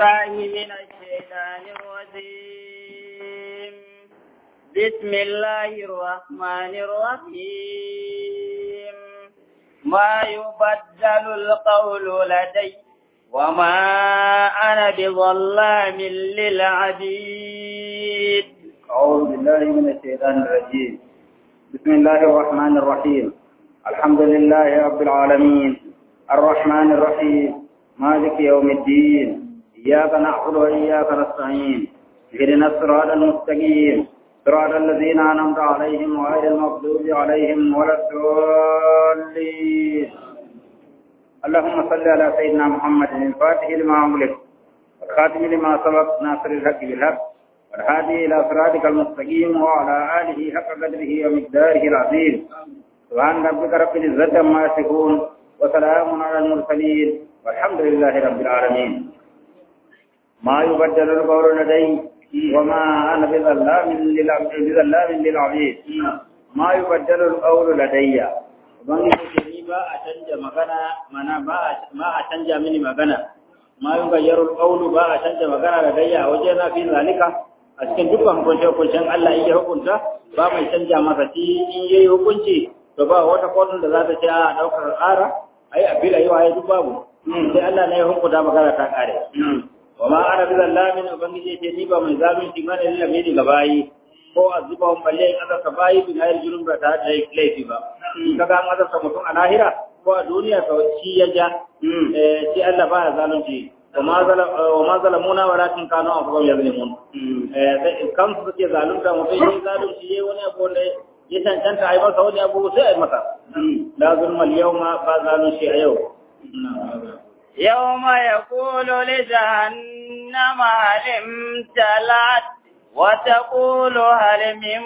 بالله من الشيطان الرجيم بسم الله الرحمن الرحيم ما يبدل القول لدي وما أنا بظلام للعبيد أعوذ بالله من الشيطان الرجيم بسم الله الرحمن الرحيم الحمد لله رب العالمين الرحمن الرحيم مالك يوم الدين إياك نعبد وإياك نستعين اهدنا الصراط المستقيم صراط الذين أنعمت عليهم غير المغضوب عليهم ولا الضالين اللهم صل على سيدنا محمد الفاتح لما أملك والخاتم لما سبق ناصر الحق بالحق والهادي إلى صراطك المستقيم وعلى آله حق قدره ومقداره العظيم سبحان ربك رب العزة عما يصفون وسلام على المرسلين والحمد لله رب العالمين ما يبدل القول لدي وما أنا بظلام بظلام للعبيد ما يبدل القول لدي ubangiji ni ba a canja magana mana ba a canja mini magana ma yin gayyarul qawlu ba a canja magana da gayya waje na fi zalika a cikin dukkan hukunce hukuncen Allah in ya hukunta ba mai canja masa shi in yayi hukunci to ba wata kotun da za ta ce a daukar ƙara ai a bila yau ai duk babu sai Allah ne ya hukunta magana ta kare wa ma ana bi zallamin ubangiji ce ni ba mai zalunci ba ne lillahi ga bayi ko azuba on balle in azarta bayi bin hayar junun ba ta da laifi ba kaga an azarta mutum a lahira ko a duniya to shi ya ja shi Allah ba ya zalunci wa ma zalamuna walakin kanu anfusahum yazlimun eh kan su suke zalunta mutum yayi zalunci yayi wani abu wanda ya cancanta ai masa wani abu sai ai masa la zulma al-yawma ba zalunci a yau يوم يقول لجهنم هل امتلأت وتقول هل من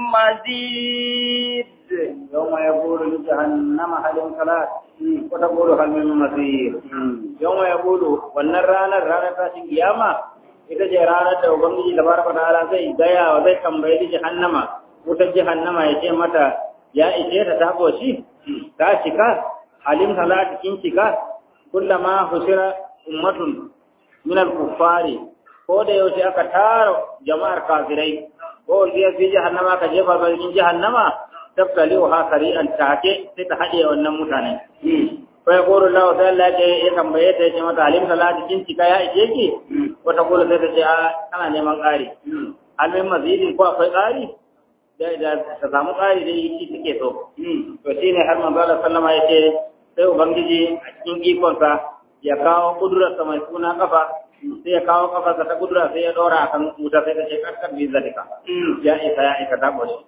مزيد يوم يقول لجهنم هل امتلأت وتقول هل من مزيد يوم يقول wannan ranar ranar tashin kiyama ita ce ranar da ubangiji da baraka ta'ala zai gaya wa zai tambayi jahannama wutar jahannama ya ce mata ya ishe ta ta koshi ta cika halim talat kin cika kullama husira ummatun min al-kuffari ko da yaushe aka tara jama'ar kafirai ko sai fi jahannama ka jefa ba cikin jahannama tabtali wa sari'an take sai ta hade wannan mutane fa yaqulu Allah ta Allah ya ya tambaye ta yace mata alim salati kin cika ya ije ki wata kula sai ta ce a kana neman ƙari almin mazidin ko akwai ƙari da ta samu ƙari da yi take so to shine har manzo Allah sallama yace sai ubangiji a cikin ikonsa ya kawo kudurarsa mai suna kafa sai ya kawo kafarsa ta kudura sai ya dora a kan wuta sai ta ce karkar bi zalika ya isa ya isa ta kwashi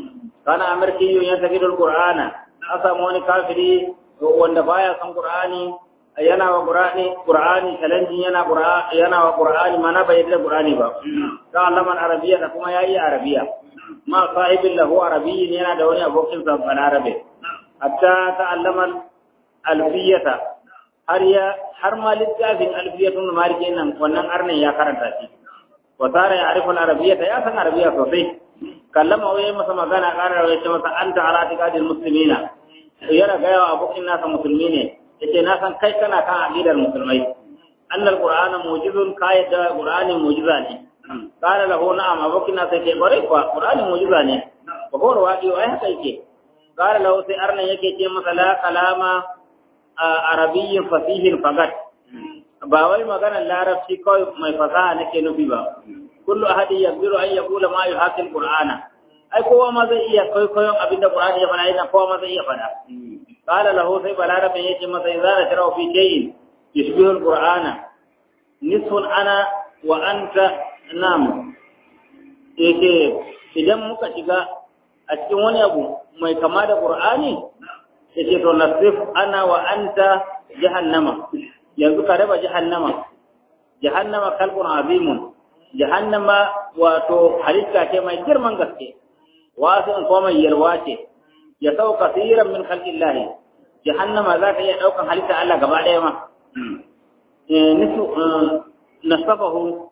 kana amarki yun ya tafi dul qur'ana an samu wani kafiri wanda baya san qur'ani yana wa qur'ani qur'ani challenge yana qur'ani yana wa qur'ani mana bai da qur'ani ba ta allaman arabiya da kuma yayi arabiya ma sahibin lahu arabiyyin yana da wani abokin sa balarabe hatta ta'allama alfiyata har ya har ma littafin alfiyatun maliki nan wannan arnin ya karanta shi wa tara ya arifun arabiyata ya san arabiya sosai kallama wai masa magana ƙara ya ce masa anta ala tiqadil muslimina yana ga yawa abokin nasa musulmi ne yace na san kai kana kan aqidar musulmai annal qur'ana mu'jizun kai da qur'ani mu'jiza ne qala lahu na'am abokin nasa yace bare kuwa qur'ani mu'jiza ne ba ko rawadi ai haka yake qala lahu sai arnan yake ce masa la kalama arabiyyin fasihin fagat ba wai maganar larabci kawai mai fasaha nake nufi ba kullu ahadi yaqdiru an yaqula ma yuhaqil qur'ana ai kowa ma zai iya kwaikwayon abinda qur'ani ya fada idan kowa ma zai iya fada qala lahu sai balarabin yace masa idza la tara fi shay'in yushbihu al-qur'ana nisfun ana wa anta nam yake idan muka shiga a cikin wani abu mai kama da qur'ani yace to nasif ana wa anta jahannama yanzu ka raba jahannama jahannama kalbun azimun jahannama wato halitta ce mai girman gaske wasu in kuma mai yalwa ce ya sau kasiran min khalqillah jahannama za ta iya daukan halitta Allah gaba daya ma nisu nasafahu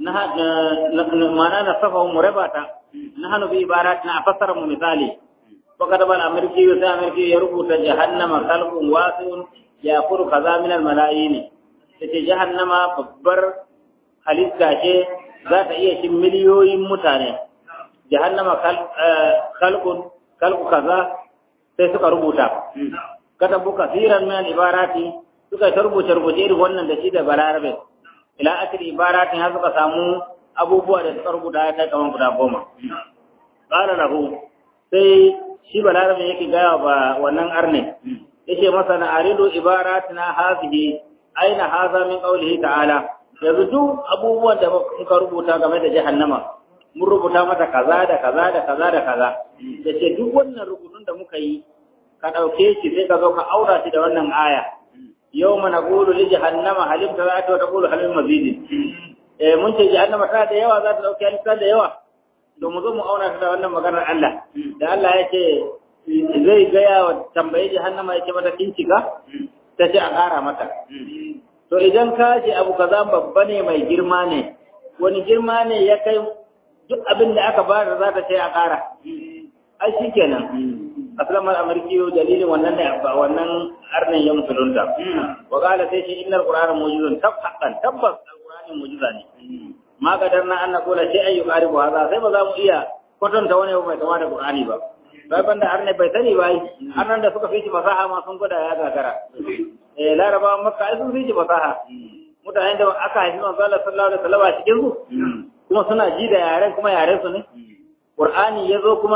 mana nasafahu murabata nahnu bi ibaratina afassara mu misali وكتب الأمريكي وسا أمريكي يربط جهنم خلق واسع يأكل كذا من الملايين تتي جهنم babbar halitta ce za ta iya cin miliyoyin mutane jahannama kalkun kalku kaza sai suka rubuta katabu kasiran min ibarati suka ta rubuce rubuce irin wannan da shi da balarabe ila akiri ibaratin har suka samu abubuwa da suka rubuta ya kai kaman guda goma qala lahu sai shi balarabe yake gaya ba wannan arne yace masa na aridu ibaratina hazihi aina haza min qawlihi ta'ala yanzu duk abubuwan da muka rubuta game da jahannama mun rubuta mata kaza da kaza da kaza da kaza yace duk wannan rubutun da muka yi ka dauke shi sai ka zo ka aura shi da wannan aya yawma naqulu li jahannama halim ta'ati wa taqulu halim mazid eh mun ce jahannama ta da yawa za ta dauke halitta da yawa to mu zo mu auna ta da wannan maganar Allah da Allah yake zai gaya wa tambaye jahannama yake mata kincika ta ce a ƙara mata to idan ka ce abu kaza babba ne mai girma ne wani girma ne ya kai duk abin da aka bayar za ta ce a ƙara ai shi kenan aslamar amurki dalilin wannan ne wannan arnin ya musulunta wa qala sai shi innal qur'ana mujizun tabbatan tabbas alqur'ani mujiza ne ma kadar na anna kula sai ayu qaribu haza sai ba za mu iya kwatanta wani mai kama da qur'ani ba bai banda arne bai sani ba arnan da suka fi shi fasaha ma sun gwada ya gagara eh laraba makka ai sun fi shi fasaha mutanen da aka haifi manzo Allah sallallahu alaihi wasallam a cikin su kuma suna ji da yaren kuma yaren su ne qur'ani yazo kuma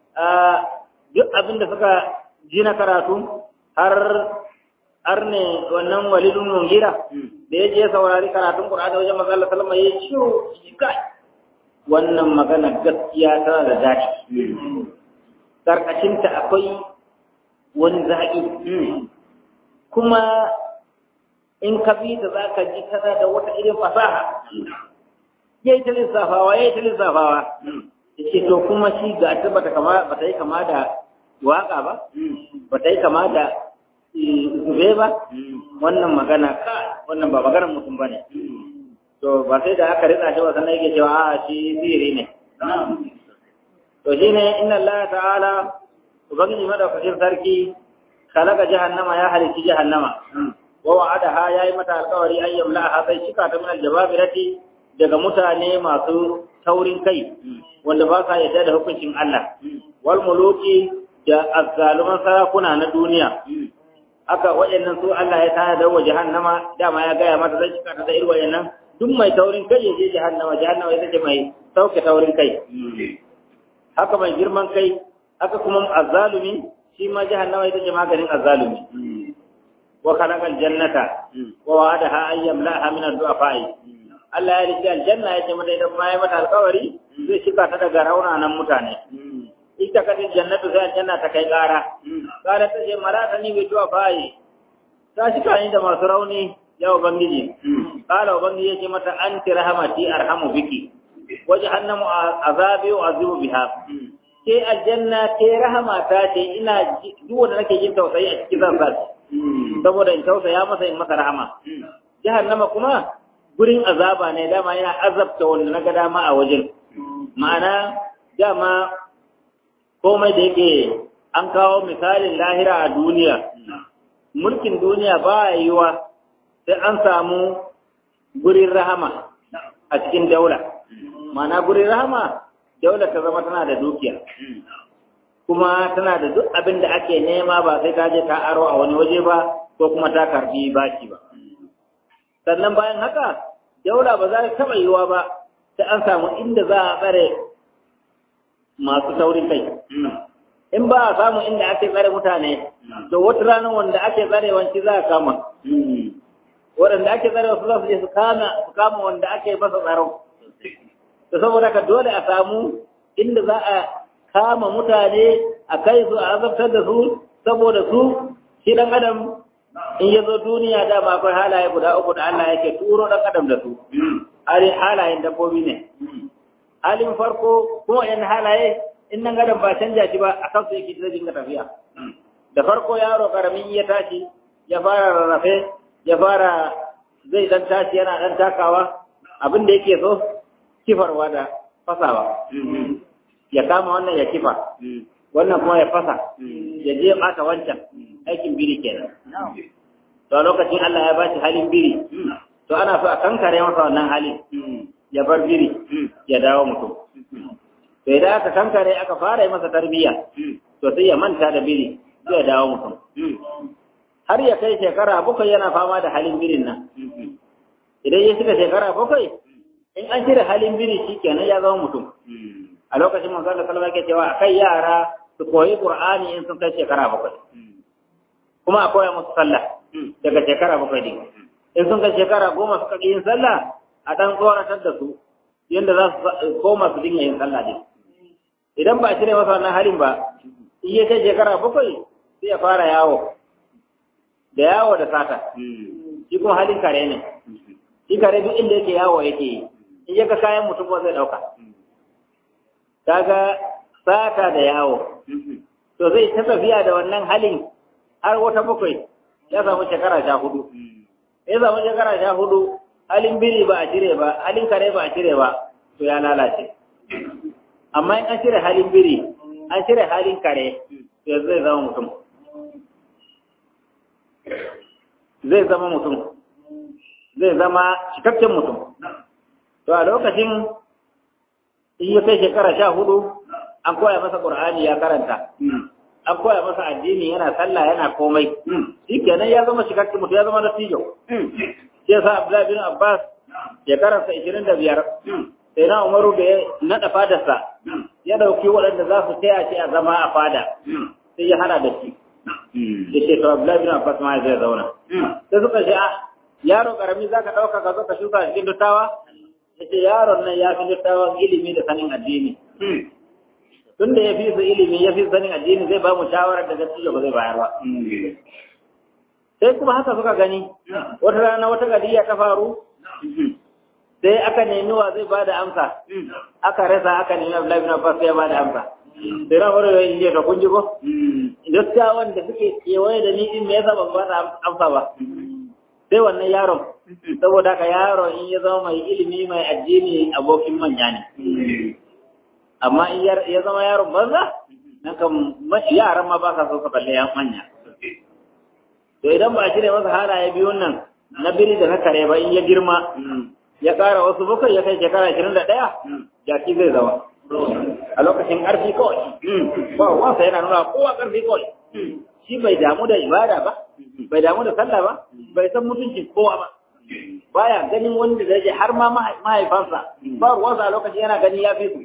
duk abin da suka ji na karatu har har ne wannan walidun mungira da ya je saurari karatun qur'ani wajen manzo Allah sallallahu alaihi wasallam ya ciwo kai wannan magana gaskiya tana da daɗi karkashinta akwai wani zaƙi kuma in ka bi ta za ka ji tana da wata irin fasaha ya yi ta lissafawa ya yi ta lissafawa ya ce to kuma shi ga ta bata kama bata yi kama da waka ba bata yi kama da zube ba wannan magana ka wannan ba maganar mutum ba ne to ba sai da aka ritsa shi ba sannan yake cewa a shi sihiri ne to shine inna Allah ta'ala ubangiji madaukakin sarki khalaqa jahannama ya halici jahannama wa wa'adaha yayi mata alƙawari an yamla'aha sai shika ta min aljababirati daga mutane masu taurin kai wanda ba sa yarda da hukuncin Allah wal muluki da azzaluman sarakuna na duniya aka waɗannan su Allah ya tana da wa jahannama dama ya gaya mata zai shika ta da irin waɗannan duk mai taurin kai ya je jahannama jahannama ita ce mai sauke taurin kai haka mai girman kai haka kuma azzalumi shi ma jahannama ita ce maganin azzalumi wa khalaqal jannata wa wa'adaha an yamla'aha min ad-du'afa'i Allah ya rike aljanna ya ce mata idan ma ya mata alƙawari zai shiga ta daga raunanan mutane ita kadin jannatu sai aljanna ta kai ƙara ƙara ta ce marata ni bi du'afa'i ta shiga ni da masu rauni ya ubangiji qala ubangiji ya ce mata anti rahmati arhamu biki wa jahannamu azabi wa azibu biha ke aljanna ke rahama ta ce ina duk wanda nake jin tausayi a cikin zan sa saboda in tausaya masa in masa rahama jahannama kuma gurin azaba ne dama yana azabta wanda naga dama a wajen ma'ana dama komai da yake an kawo misalin lahira a duniya mulkin duniya ba yiwa sai an samu gurin rahama a cikin daula ma'ana gurin rahama daula ta zama tana da dukiya kuma tana da duk abin da ake nema ba sai ta je ta aro a wani waje ba ko kuma ta karbi baki ba sannan bayan haka daula ba za ta taɓa yiwa ba sai an samu inda za a tsare masu saurin kai in ba a samu inda ake tsare mutane to wata ranar wanda ake tsare wanci za a kama waɗanda ake tsare wasu za su je su kama su kama wanda ake masa tsaro to saboda ka dole a samu inda za a kama mutane a kai su a azabtar da su saboda su shi dan adam in ya zo duniya da ba akwai halaye guda uku da Allah yake turo dan adam da su halin halayen dabbobi ne halin farko kuma yan halaye in nan adam ba canja shi ba a kansu yake zai dinga tafiya da farko yaro karamin ya tashi ya fara rarrafe ya fara zai dan tashi yana dan takawa abin da yake so kifarwa da fasawa ya kama wannan ya kifa wannan kuma ya fasa ya je ɓata wancan aikin biri kenan to a lokacin Allah ya bashi halin biri to ana so a kankare masa wannan halin ya bar biri ya dawo mutum to idan aka kankare aka fara yi masa tarbiyya to sai ya manta da biri sai ya dawo mutum har ya kai shekara bakwai yana fama da halin birin nan idan ya shiga shekara bakwai in an cire halin biri shi kenan ya zama mutum a lokacin manzon da salama ke cewa akai yara su koyi qur'ani in sun kai shekara bakwai kuma a koya musu sallah daga shekara bakwai din in sun kai shekara goma suka ƙi yin sallah a ɗan tsoratar da su yadda za su koma su dinga yin sallah din idan ba a cire masa wannan halin ba in ya kai shekara bakwai sai ya fara yawo da yawo da sata shi kuma halin kare ne shi kare duk inda yake yawo yake yi in ya ga kayan mutum kuma zai ɗauka kaga sata da yawo to zai ta tafiya da wannan halin har wata bakwai ya samu shekara sha hudu ya samu shekara sha hudu halin biri ba a cire ba halin kare ba a cire ba to ya lalace amma in an cire halin biri an cire halin kare to zai zama mutum zai zama mutum zai zama cikakken mutum to a lokacin in ya kai shekara sha hudu an koya masa ƙur'ani ya karanta an koya masa addini yana sallah yana komai shi kenan ya zama cikakken mutum ya zama dattijo shi yasa Abdullahi bin Abbas shekararsa ishirin da biyar sai na Umaru da ya naɗa fadarsa ya ɗauki waɗanda za su taya shi a zama a fada sai ya hana da shi da ce to Abdullahi bin Abbas ma zai zauna sai suka ce ah yaro karami za ka ɗauka ka zo ka shuka cikin dattawa ya ce yaron nan ya fi dattawan ilimi da sanin addini tun da ya fi su ilimi ya fi sanin addini zai ba mu shawarar da dattijo ba zai bayar ba sai kuma haka suka gani wata rana wata gadiya ta faru sai aka nemi wa zai bada amsa aka rasa aka nemi Abdullahi bin Abbas ya bada amsa sai na wani yayin jiya ta kunji ko dattawan da suke kewaye da ni din me yasa ban bada amsa ba sai wannan yaron saboda haka yaron in ya zama mai ilimi mai addini abokin manya ne amma in ya zama yaron banza nan kan yaran ma ba sa so ka balle yan manya to idan ba a cire masa halaye biyun nan na biri da na kare ba in ya girma ya ƙara wasu bakwai ya kai shekara ashirin da ɗaya jaki zai zama a lokacin ƙarfi kawai ba wansa yana nuna kowa ƙarfi kawai shi bai damu da ibada ba bai damu da sallah ba bai san mutuncin kowa ba baya ganin wanda da je har ma mahaifansa ba ruwansa a lokacin yana gani ya fi su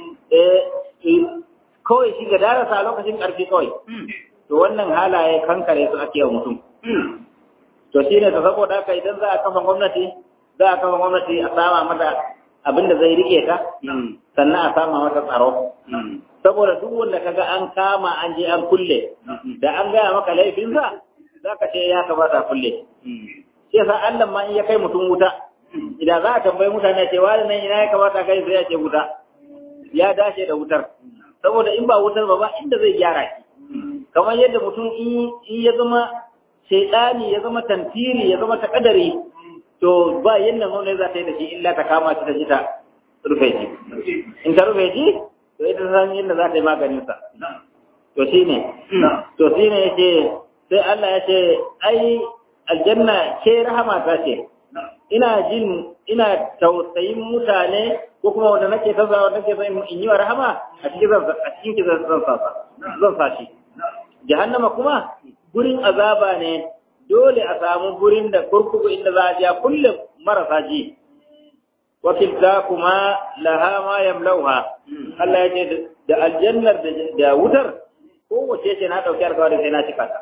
kawai shi ga darasa a lokacin ƙarfi kawai to wannan halaye kankare su ake wa mutum to shi ne ta saboda haka idan za a kafa gwamnati za a kafa gwamnati a sama mata abin da zai rike ta sannan a sama mata tsaro saboda duk wanda kaga an kama an je an kulle da an gaya maka laifinsa za ka ce ya kamata a kulle shi yasa Allah ma in ya kai mutum wuta idan za a tambayi mutane ce wani nan ina ya kamata kai sai ya ce wuta ya dace da wutar saboda in ba wutar ba ba inda zai gyara shi kamar yadda mutum in ya zama shaidani ya zama tantiri ya zama takadari to ba yadda nuna za ta yi da shi illa ta kama shi da shi ta rufe shi in ta rufe shi to ita san yadda za ta yi maganinsa to shi ne to shi ne ya ce sai Allah ya ce ai aljanna ke rahama ta ce ina jin ina tausayin mutane ko kuma wanda nake tasawa nake son in yi wa rahama a cikin zan a cikin zan sa zan sa shi jahannama kuma gurin azaba ne dole a samu gurin da kurkuku inda za a ja kulle marasa ji wakilta kuma laha ma yamlauha Allah ya ce da aljannar da wutar kowace ce na ɗauki alkawari sai na cika ta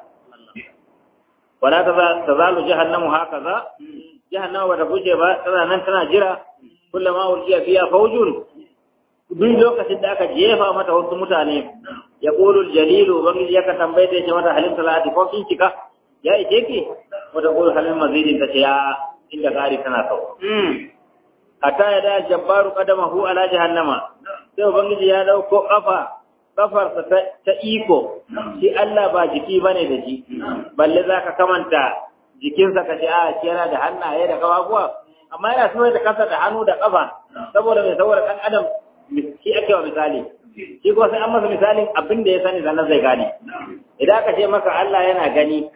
wala ta zalu jahannamu hakaza jahannama bata guje ba tana nan tana jira kullama ulqiya fiha fawjun duk lokacin da aka jefa mata wasu mutane ya ƙulul jalilu ubangiji ya ka tambaye ta ce mata halin salati ko kin cika ya ike ki wata ƙulul halin mazidin ta ce ya inda gari tana sau hatta ya da jabbaru qadamahu ala jahannama sai ubangiji ya dauko kafa kafarsa ta iko shi Allah ba jiki bane da shi balle zaka kamanta jikinsa ka ce a shi yana da hannaye da kafafuwa amma yana so da kansa da hannu da kafa saboda mai saboda kan adam shi ake wa misali shi ko sai an masa misalin abin da ya sani sannan zai gane idan aka ce maka Allah yana gani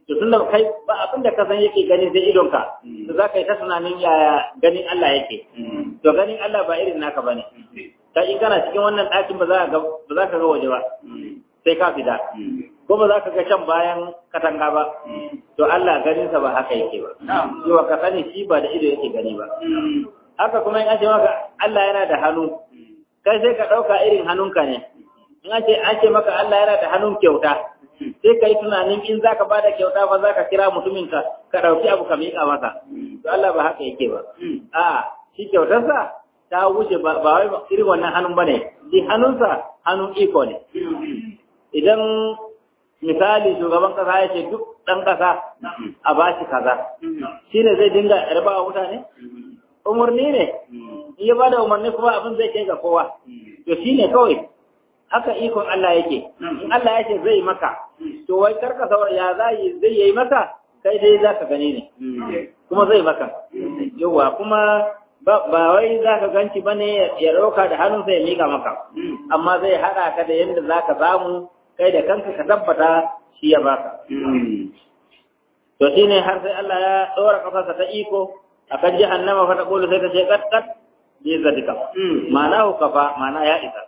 to tunda kai ba abin da ka san yake gani sai idonka to za ka yi ta tunanin yaya ganin Allah yake to ganin Allah ba irin naka bane ta in kana cikin wannan ɗakin ba za ka ba za ka ga waje ba sai ka fita ko ba za ka ga can bayan katanga ba to Allah ganin sa ba haka yake ba yawa ka sani shi ba da ido yake gani ba haka kuma in an ce maka Allah yana da hannu kai sai ka ɗauka irin hannunka ne in an ce an ce maka Allah yana da hannun kyauta sai ka yi tunanin in za ka ba da kyauta ba za ka kira mutumin ka ka ɗauki abu ka miƙa masa to Allah ba haka yake ba a shi kyautarsa ta wuce ba wai irin wannan hannun ba ne shi hannunsa hannun iko ne idan misali shugaban kasa ya ce duk ɗan ƙasa a ba shi kaza shi ne zai dinga raba wa mutane umarni ne in ya ba da umarni kuma abin zai kai ga kowa to shi ne kawai haka ikon Allah yake in Allah ya ce zai maka to wai karka saboda ya zai zai yi maka kai dai za ka gani ne kuma zai maka yawa kuma ba wai za ka ganci ba ne ya ɗauka da hannunsa ya miƙa maka amma zai haɗa ka da yadda za ka samu kai da kanka ka tabbata shi ya baka to shi ne har sai Allah ya ɗora ƙafarsa ta iko akan jahannama fa ta ƙulu sai ta ce kat kat bi zadika ma'ana kafa ma'ana ya isa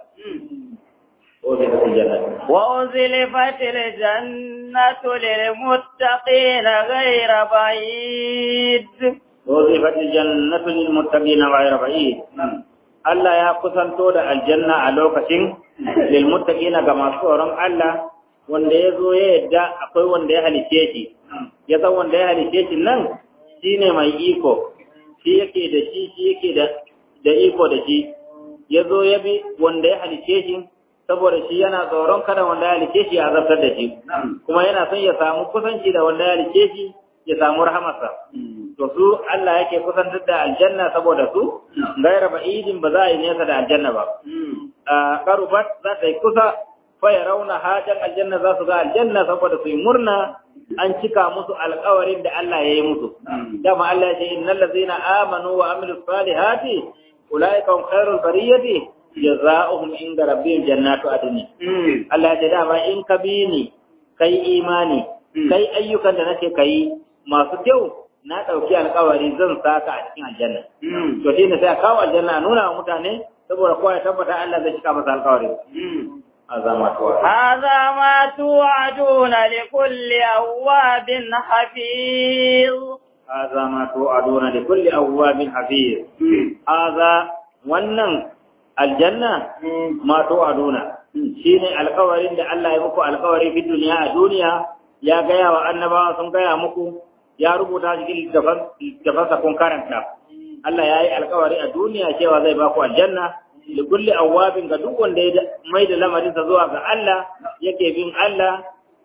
وأزلفت الجنة للمتقين غير بعيد وظيفة الجنة للمتقين غير بعيد Allah ya kusanto da aljanna a lokacin lilmuttaqina ga masu tsoron Allah wanda ya zo ya yadda akwai wanda ya halice shi ya san wanda ya halice shi nan shine mai iko shi yake da shi shi yake da da iko da shi ya zo ya bi wanda ya halice shi saboda shi yana tsoron kada wanda ya halice shi ya azabtar da shi kuma yana son ya samu kusanci da wanda ya halice shi ya samu rahamarsa to su Allah yake kusantar da aljanna saboda su gaira ba'idin ba za a yi nesa da aljanna ba karubat za ta yi kusa fa ya rauna hajan aljanna za su ga aljanna saboda su yi murna an cika musu alkawarin da Allah ya yi musu dama Allah ya ce innal ladzina amanu wa amilus salihati ulaika hum khairul bariyati jazaohum inda rabbihim jannatu adn Allah ya ce dama in ka bi ni kai imani kai ayyukan da nake kai masu kyau na ɗauki alkawari zan saka a cikin aljanna. To shi ne sai a kawo aljanna a nuna wa mutane saboda kowa ya tabbata Allah zai cika masa alkawari. هذا ما توعدون هذا ما توعدون لكل أواب حفيظ هذا ما توعدون لكل أواب حفيظ هذا wannan aljanna ma tu'aduna shine alkawarin da Allah ya muku alkawari fi duniya a duniya ya gaya wa annabawa sun gaya muku ya rubuta cikin littafansa kun karanta Allah ya yi alkawari a duniya cewa zai baku aljanna da kulli awwabin ga duk wanda ya mai da lamarinsa zuwa ga Allah yake bin Allah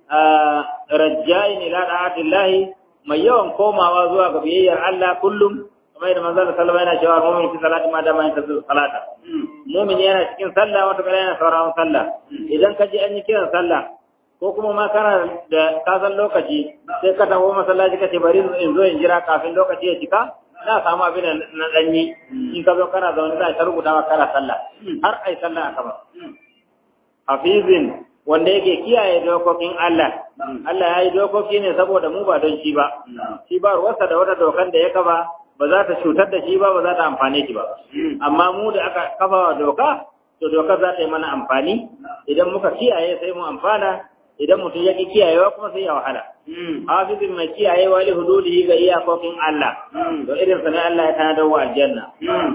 rajjain ila da'atillahi mai yawan komawa zuwa ga biyayyar Allah kullum kamar yadda manzon sallallahu alaihi wasallam yana cewa mu'min fi salati ma da ma yantazir salata mu'min yana cikin sallah wata kala yana sauraron sallah idan ka ji an yi kiran sallah ko kuma ma kana da kasan lokaci sai ka taho masallaci ka ce bari in zo in jira kafin lokaci ya cika na samu abin na danyi in ka zo kana zaune za ka rubuta maka kana sallah har ai sallah aka ba hafizin wanda yake kiyaye dokokin Allah Allah ya yi dokoki ne saboda mu ba don shi ba shi ba ruwarsa da wata dokan da ya kafa ba za ta cutar da shi ba ba za ta amfane shi ba amma mu da aka kafa wa doka to dokar za ta yi mana amfani idan muka kiyaye sai mu amfana idan mutum ya ki kiyayewa kuma sai ya wahala hafizin mai kiyayewa li hududihi ga iyakokin Allah to irin sa ne Allah ya tanadar wa aljanna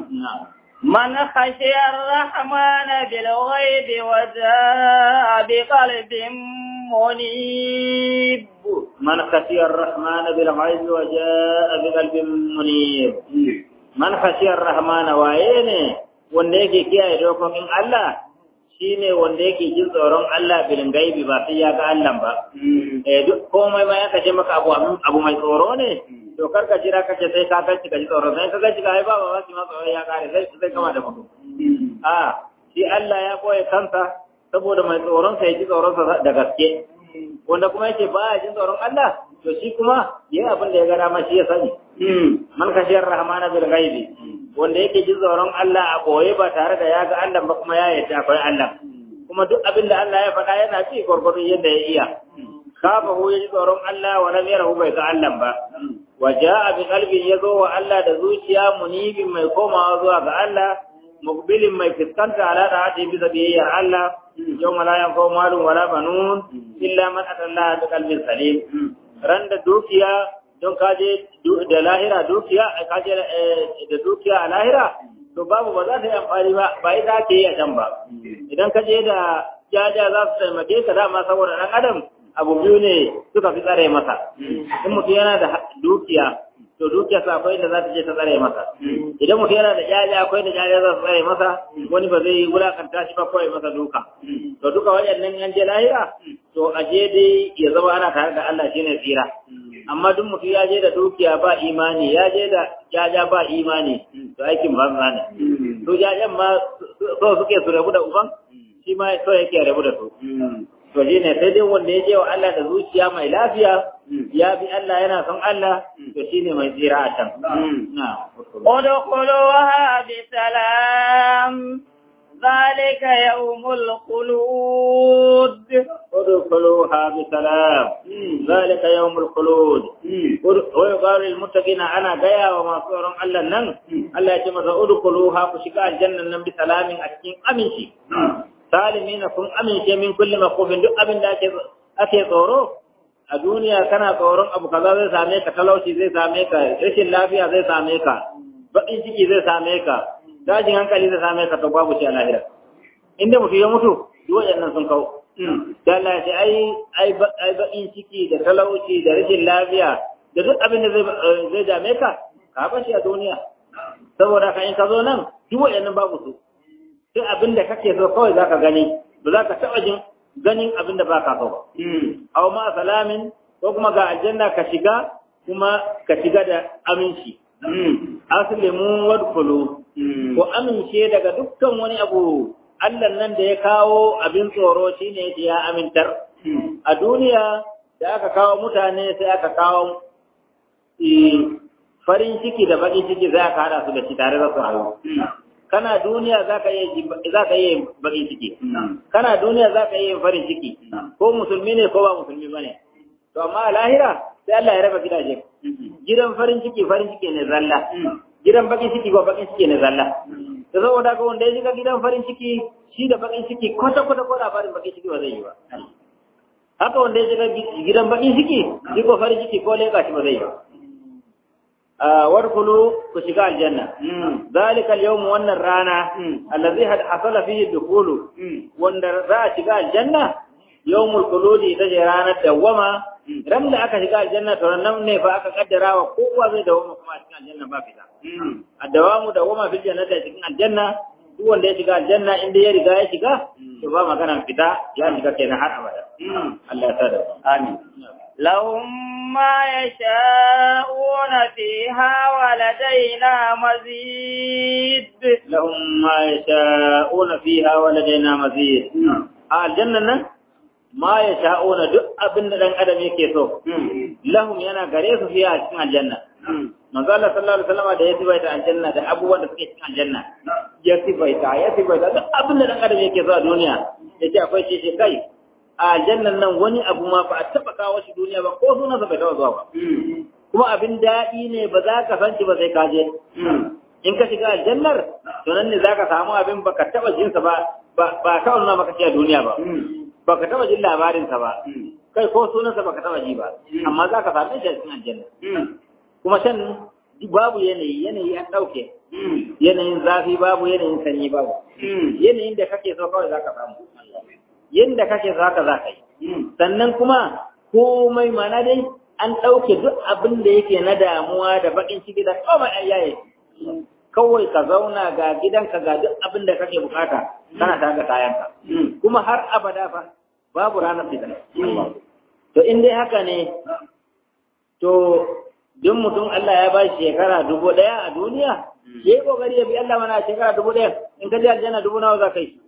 من خشي الرحمن بالغيب وجاء بقلب منيب من خشي الرحمن بالغيب وجاء بقلب منيب من خشي الرحمن وعينه wanda yake kiyaye dokokin Allah shine wanda yake jin tsoron Allah bilin gaibi ba sai ya ga Allah ba eh duk komai ma ya kace maka abu abu mai tsoro ne to kar ka jira kace sai ka ganci ka ji tsoro sai ka ganci ka ai ba ba ma tsoro ya kare sai sai kama da mutum a shi Allah ya koya kansa saboda mai tsoron sa ya ji tsoron sa da gaske wanda kuma yake ba ya jin tsoron Allah to shi kuma yayi abin da ya ga dama shi ya sani man kashiyar rahmana bil ghaibi wanda yake jin tsoron Allah a boye ba tare da ya ga Allah ba kuma ya yarda akwai Allah kuma duk abin da Allah ya faɗa yana ci gwargwadon yadda ya iya khafahu ya ji tsoron Allah wa lam yarahu bai ga Allah ba wa jaa bi qalbin yazo wa Allah da zuciya munibin mai komawa zuwa ga Allah muqbilin mai fiskanta ala da hadi bi zabiyyar Allah yawma la yanfa'u malun wala banun illa man atallaha bi qalbin salim ran da dukiya don kaje da lahira dukiya kaje da dukiya a lahira to babu ba za ta yi amfani ba ba ita ake yi a can ba idan ka je da jaja za su taimake ka dama saboda ɗan adam abu biyu ne suka fi tsare masa in mutum yana da dukiya to dukiya sa akwai da za ta je ta tsare masa idan mutum yana da jaja akwai da jaja za su tsare masa wani ba zai wulakanta shi ba kawai masa duka to duka waɗannan an je lahira to a je dai ya zama ana tare da Allah shine tsira amma duk mutum ya je da dukiya ba imani ya je da jaja ba imani to aikin banza ne to jajan ma so suke su rabu da uban shi ma so yake rabu da su to shi ne sai dai wanda ya je wa Allah da zuciya mai lafiya ya bi Allah yana son Allah to shi ne mai tsira a can ادخلوها بسلام ذلك يوم الخلود ادخلوها بسلام ذلك يوم الخلود ويقال للمتقين انا جايا وما صورهم الله نن الله يتم ادخلوها فشكا الجنه نن بسلام اكين امنشي سالمين كن امنشي من كل مخوف duk abin da ake ake tsoro a duniya kana tsoron abu kaza zai same ka talauci zai same ka rashin lafiya zai same ka baƙin ciki zai same ka dajin hankali zai same ka to babu shi a lahira inda mutum ya mutu duk waɗannan sun kawo da Allah ya ce ai ai ai baƙin ciki da talauci da rashin lafiya da duk abin da zai zai dame ka ka ba shi a duniya saboda ka in ka zo nan duk waɗannan babu su sai abin da kake so kawai zaka gani ba za ka taɓa jin ganin abin da ba ka so ba aw ma salamin ko kuma ga aljanna ka shiga kuma ka shiga da aminci aslimu wadkhulu ko amince daga dukkan wani abu Allah nan da ya kawo abin tsoro shine ya amintar a duniya da aka kawo mutane sai aka kawo farin ciki da baƙin ciki za ka hada su da shi tare da su rayu kana duniya za ka yi za ka yi baƙin ciki kana duniya za ka yi farin ciki ko musulmi ne ko ba musulmi bane to amma a lahira sai Allah ya raba gidaje gidan farin ciki farin ciki ne zalla gidan bakin ciki ko bakin ciki ne zalla da saboda ka wanda ya shiga gidan farin ciki shi da bakin ciki kwata kwata ko labarin bakin ciki ba zai yi ba haka wanda ya shiga gidan bakin ciki shi ko farin ciki ko leka shi ba zai yi ba wadkhulu ku shiga aljanna zalika al-yawm wannan rana allazi hasala fihi dukhulu wanda za a shiga aljanna yawmul khuludi ita ce ranar dawwama ran da aka shiga aljanna to nan ne fa aka kaddara wa kowa zai dawwama kuma a cikin aljanna ba fita addawamu dawwama fil jannati a cikin aljanna duk wanda ya shiga aljanna inda ya riga ya shiga to ba magana fita ya shiga kenan har abada Allah ya sada amin لهم ما يشاءون فيها ولدينا مزيد لهم ما يشاءون فيها ولدينا مزيد الجنة ma ya sha'una duk abin da ɗan adam yake so lahum yana gare su fiye a cikin aljanna manzo Allah sallallahu alaihi wasallam da ya sifaita aljanna da abubuwan da suke cikin aljanna ya sifaita ya sifaita duk abin da ɗan adam yake so a duniya yace akwai ce ce kai a aljannan nan wani abu ma ba a taba kawo shi duniya ba ko sunansa bai taba zuwa ba kuma abin daɗi ne ba za ka san shi ba sai ka je in ka shiga aljannar to nan ne za ka samu abin ba ka taba jinsa ba ba ka nuna maka shi a duniya ba ba ka taba jin labarinsa ba kai ko sunansa ba ka taba ji ba amma za ka same shi a cikin aljanna kuma can babu yanayi yanayi an ɗauke yanayin zafi babu yanayin sanyi babu yanayin da kake so kawai za ka samu yadda kake so haka za ka yi sannan kuma komai mana dai an ɗauke duk abin da yake na damuwa da baƙin ciki da kawai an yaye kawai ka zauna ga gidanka ga duk abin da kake bukata kana ta ga kayanka kuma har abada fa babu ranar fitina to in dai haka ne to duk mutum Allah ya ba shi shekara dubu ɗaya a duniya ya yi ƙoƙari ya bi Allah mana shekara dubu ɗaya in ka ji aljanna dubu nawa za ka yi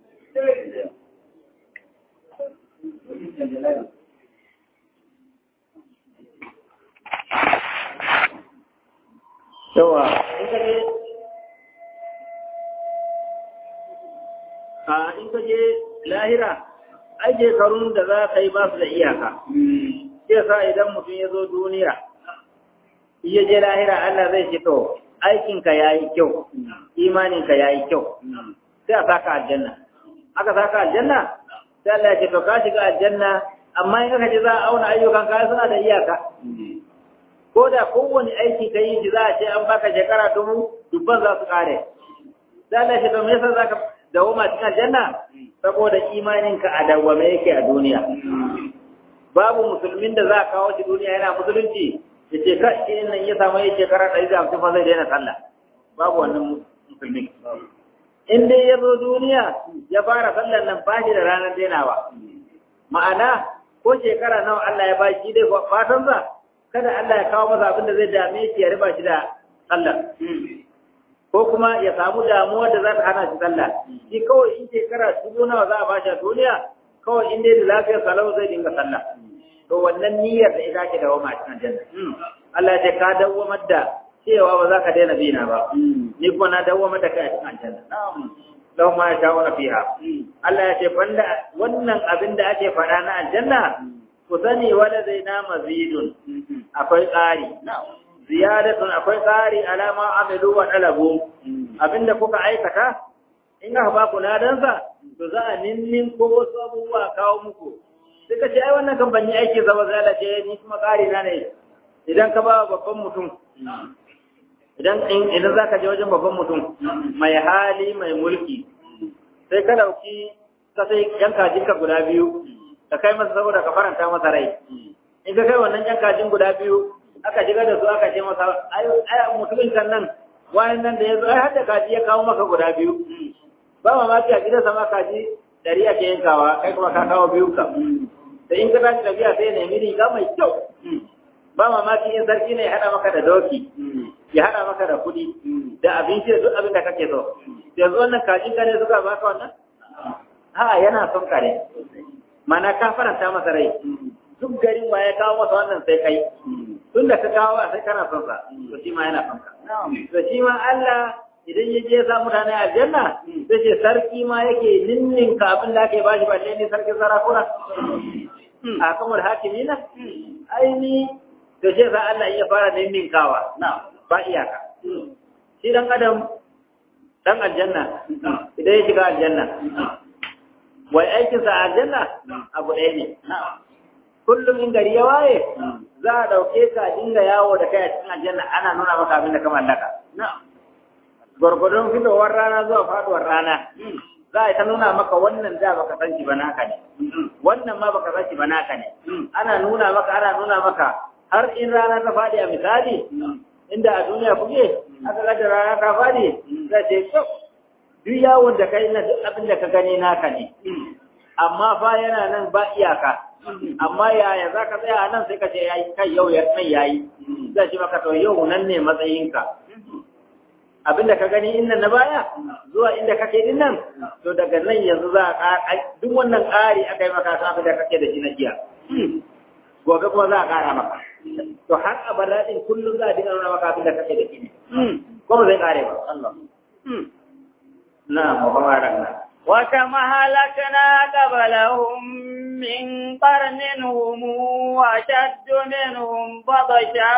yawa in ka je a in ka je lahira ai shekarun da za ka yi ba su da iyaka sai sa idan mutum ya zo duniya iya je lahira Allah zai ce to aikinka ya yi kyau imaninka ya yi kyau sai a saka aljanna aka saka aljanna sai Allah ya ce to ka shiga aljanna amma in aka ce za a auna ayyukan ka suna da iyaka ko da kowane aiki ka yi shi za a ce an baka shekara dubu dubban za su kare sai Allah ya ce to me yasa zaka dawoma cikin aljanna saboda imaninka a dawwame yake a duniya babu musulmin da za a kawo shi duniya yana musulunci ya ce ka shi nan ya samu ya shekara ɗari da hamsin fa zai daina sallah babu wannan musulmin in dai ya zo duniya ya fara sallar nan ba shi da ranar dainawa ma'ana ko shekara nawa Allah ya ba shi dai fatan sa kada Allah ya kawo masa abin da zai dame shi ya riba shi da sallar ko kuma ya samu damuwa da za ta hana shi sallah shi kawai in shekara dubu nawa za a ba shi a duniya kawai in dai da lafiyar salau zai dinga sallah to wannan niyyar da ita ke dawo ma cikin janna Allah ya ce ka dawwamar da cewa ba za ka daina bina ba ni kuma na dawwamar da kai a cikin janna lahu ma yasha'una fiha Allah ya ce banda wannan abin da ake faɗa na aljanna ku sani wala zai na mazidun akwai ƙari ziyadatun akwai ƙari alama amilu wa talabu abinda kuka aikata in aka ba ku ladansa to za a ninnin ko wasu abubuwa kawo muku suka ce ai wannan kan banyi aiki zama zala ce ni kuma ƙari na ne idan ka ba babban mutum idan idan zaka je wajen babban mutum mai hali mai mulki sai ka dauki ka sai yan kajin ka guda biyu ka kai masa saboda ka faranta masa rai in ka kai wannan yan kajin guda biyu aka shiga da su aka ce masa ai ai mutumin kan nan wani nan da ya zo ai har da kaji ya kawo maka guda biyu ba mamaki a gidansa ma kaji dari ake yankawa kai kuma ka kawo biyu ka da in ka tashi tafiya sai nemi riga mai kyau ba mamaki in sarki ne ya haɗa maka da doki ya haɗa maka da kuɗi da abinci da duk abin da kake so yanzu wannan kajin ka ne suka baka wannan ha yana son ka ne mana ka faranta masa rai duk garin wa ya kawo masa wannan sai kai tun da ka kawo a sai kana son sa to shi ma yana son ka to shi ma Allah idan ya je sa mutane aljanna sai ce sarki ma yake ninninka abin da ake bashi ba ne sarkin sarakuna a kamar hakimina aini da ce sa Allah iya fara ninninkawa ba iyaka shi dan adam dan aljanna idan ya shiga aljanna wai aikin sa aljanna abu ɗaya ne kullum in gari ya waye za a ɗauke ka dinga yawo da kai a cikin aljanna ana nuna maka abin da ka mallaka gwargwadon fitowar rana zuwa faduwar rana za a ta nuna maka wannan da baka san shi ba naka ne wannan ma baka san shi ba naka ne ana nuna maka ana nuna maka har in rana ta faɗi a misali inda a duniya kuke aka ga da rana ta faɗi za ce to duk yawon da kai na duk abin da ka gani naka ne amma fa yana nan ba iyaka amma yaya za ka tsaya a nan sai ka ce yayi kai yau ya nan yayi zai ce maka to yau nan ne matsayinka abinda ka gani inda na baya zuwa inda kake din nan to daga nan yanzu za a duk wannan ƙari aka yi maka abin da kake da shi na jiya gobe kuma za a ƙara maka to har abada din kullum za a dinga nuna maka abin da kake da shi ne kuma zai ƙare ba Allah na muhammadu na وكم هلكنا قبلهم من قرن هم أشد منهم بطشا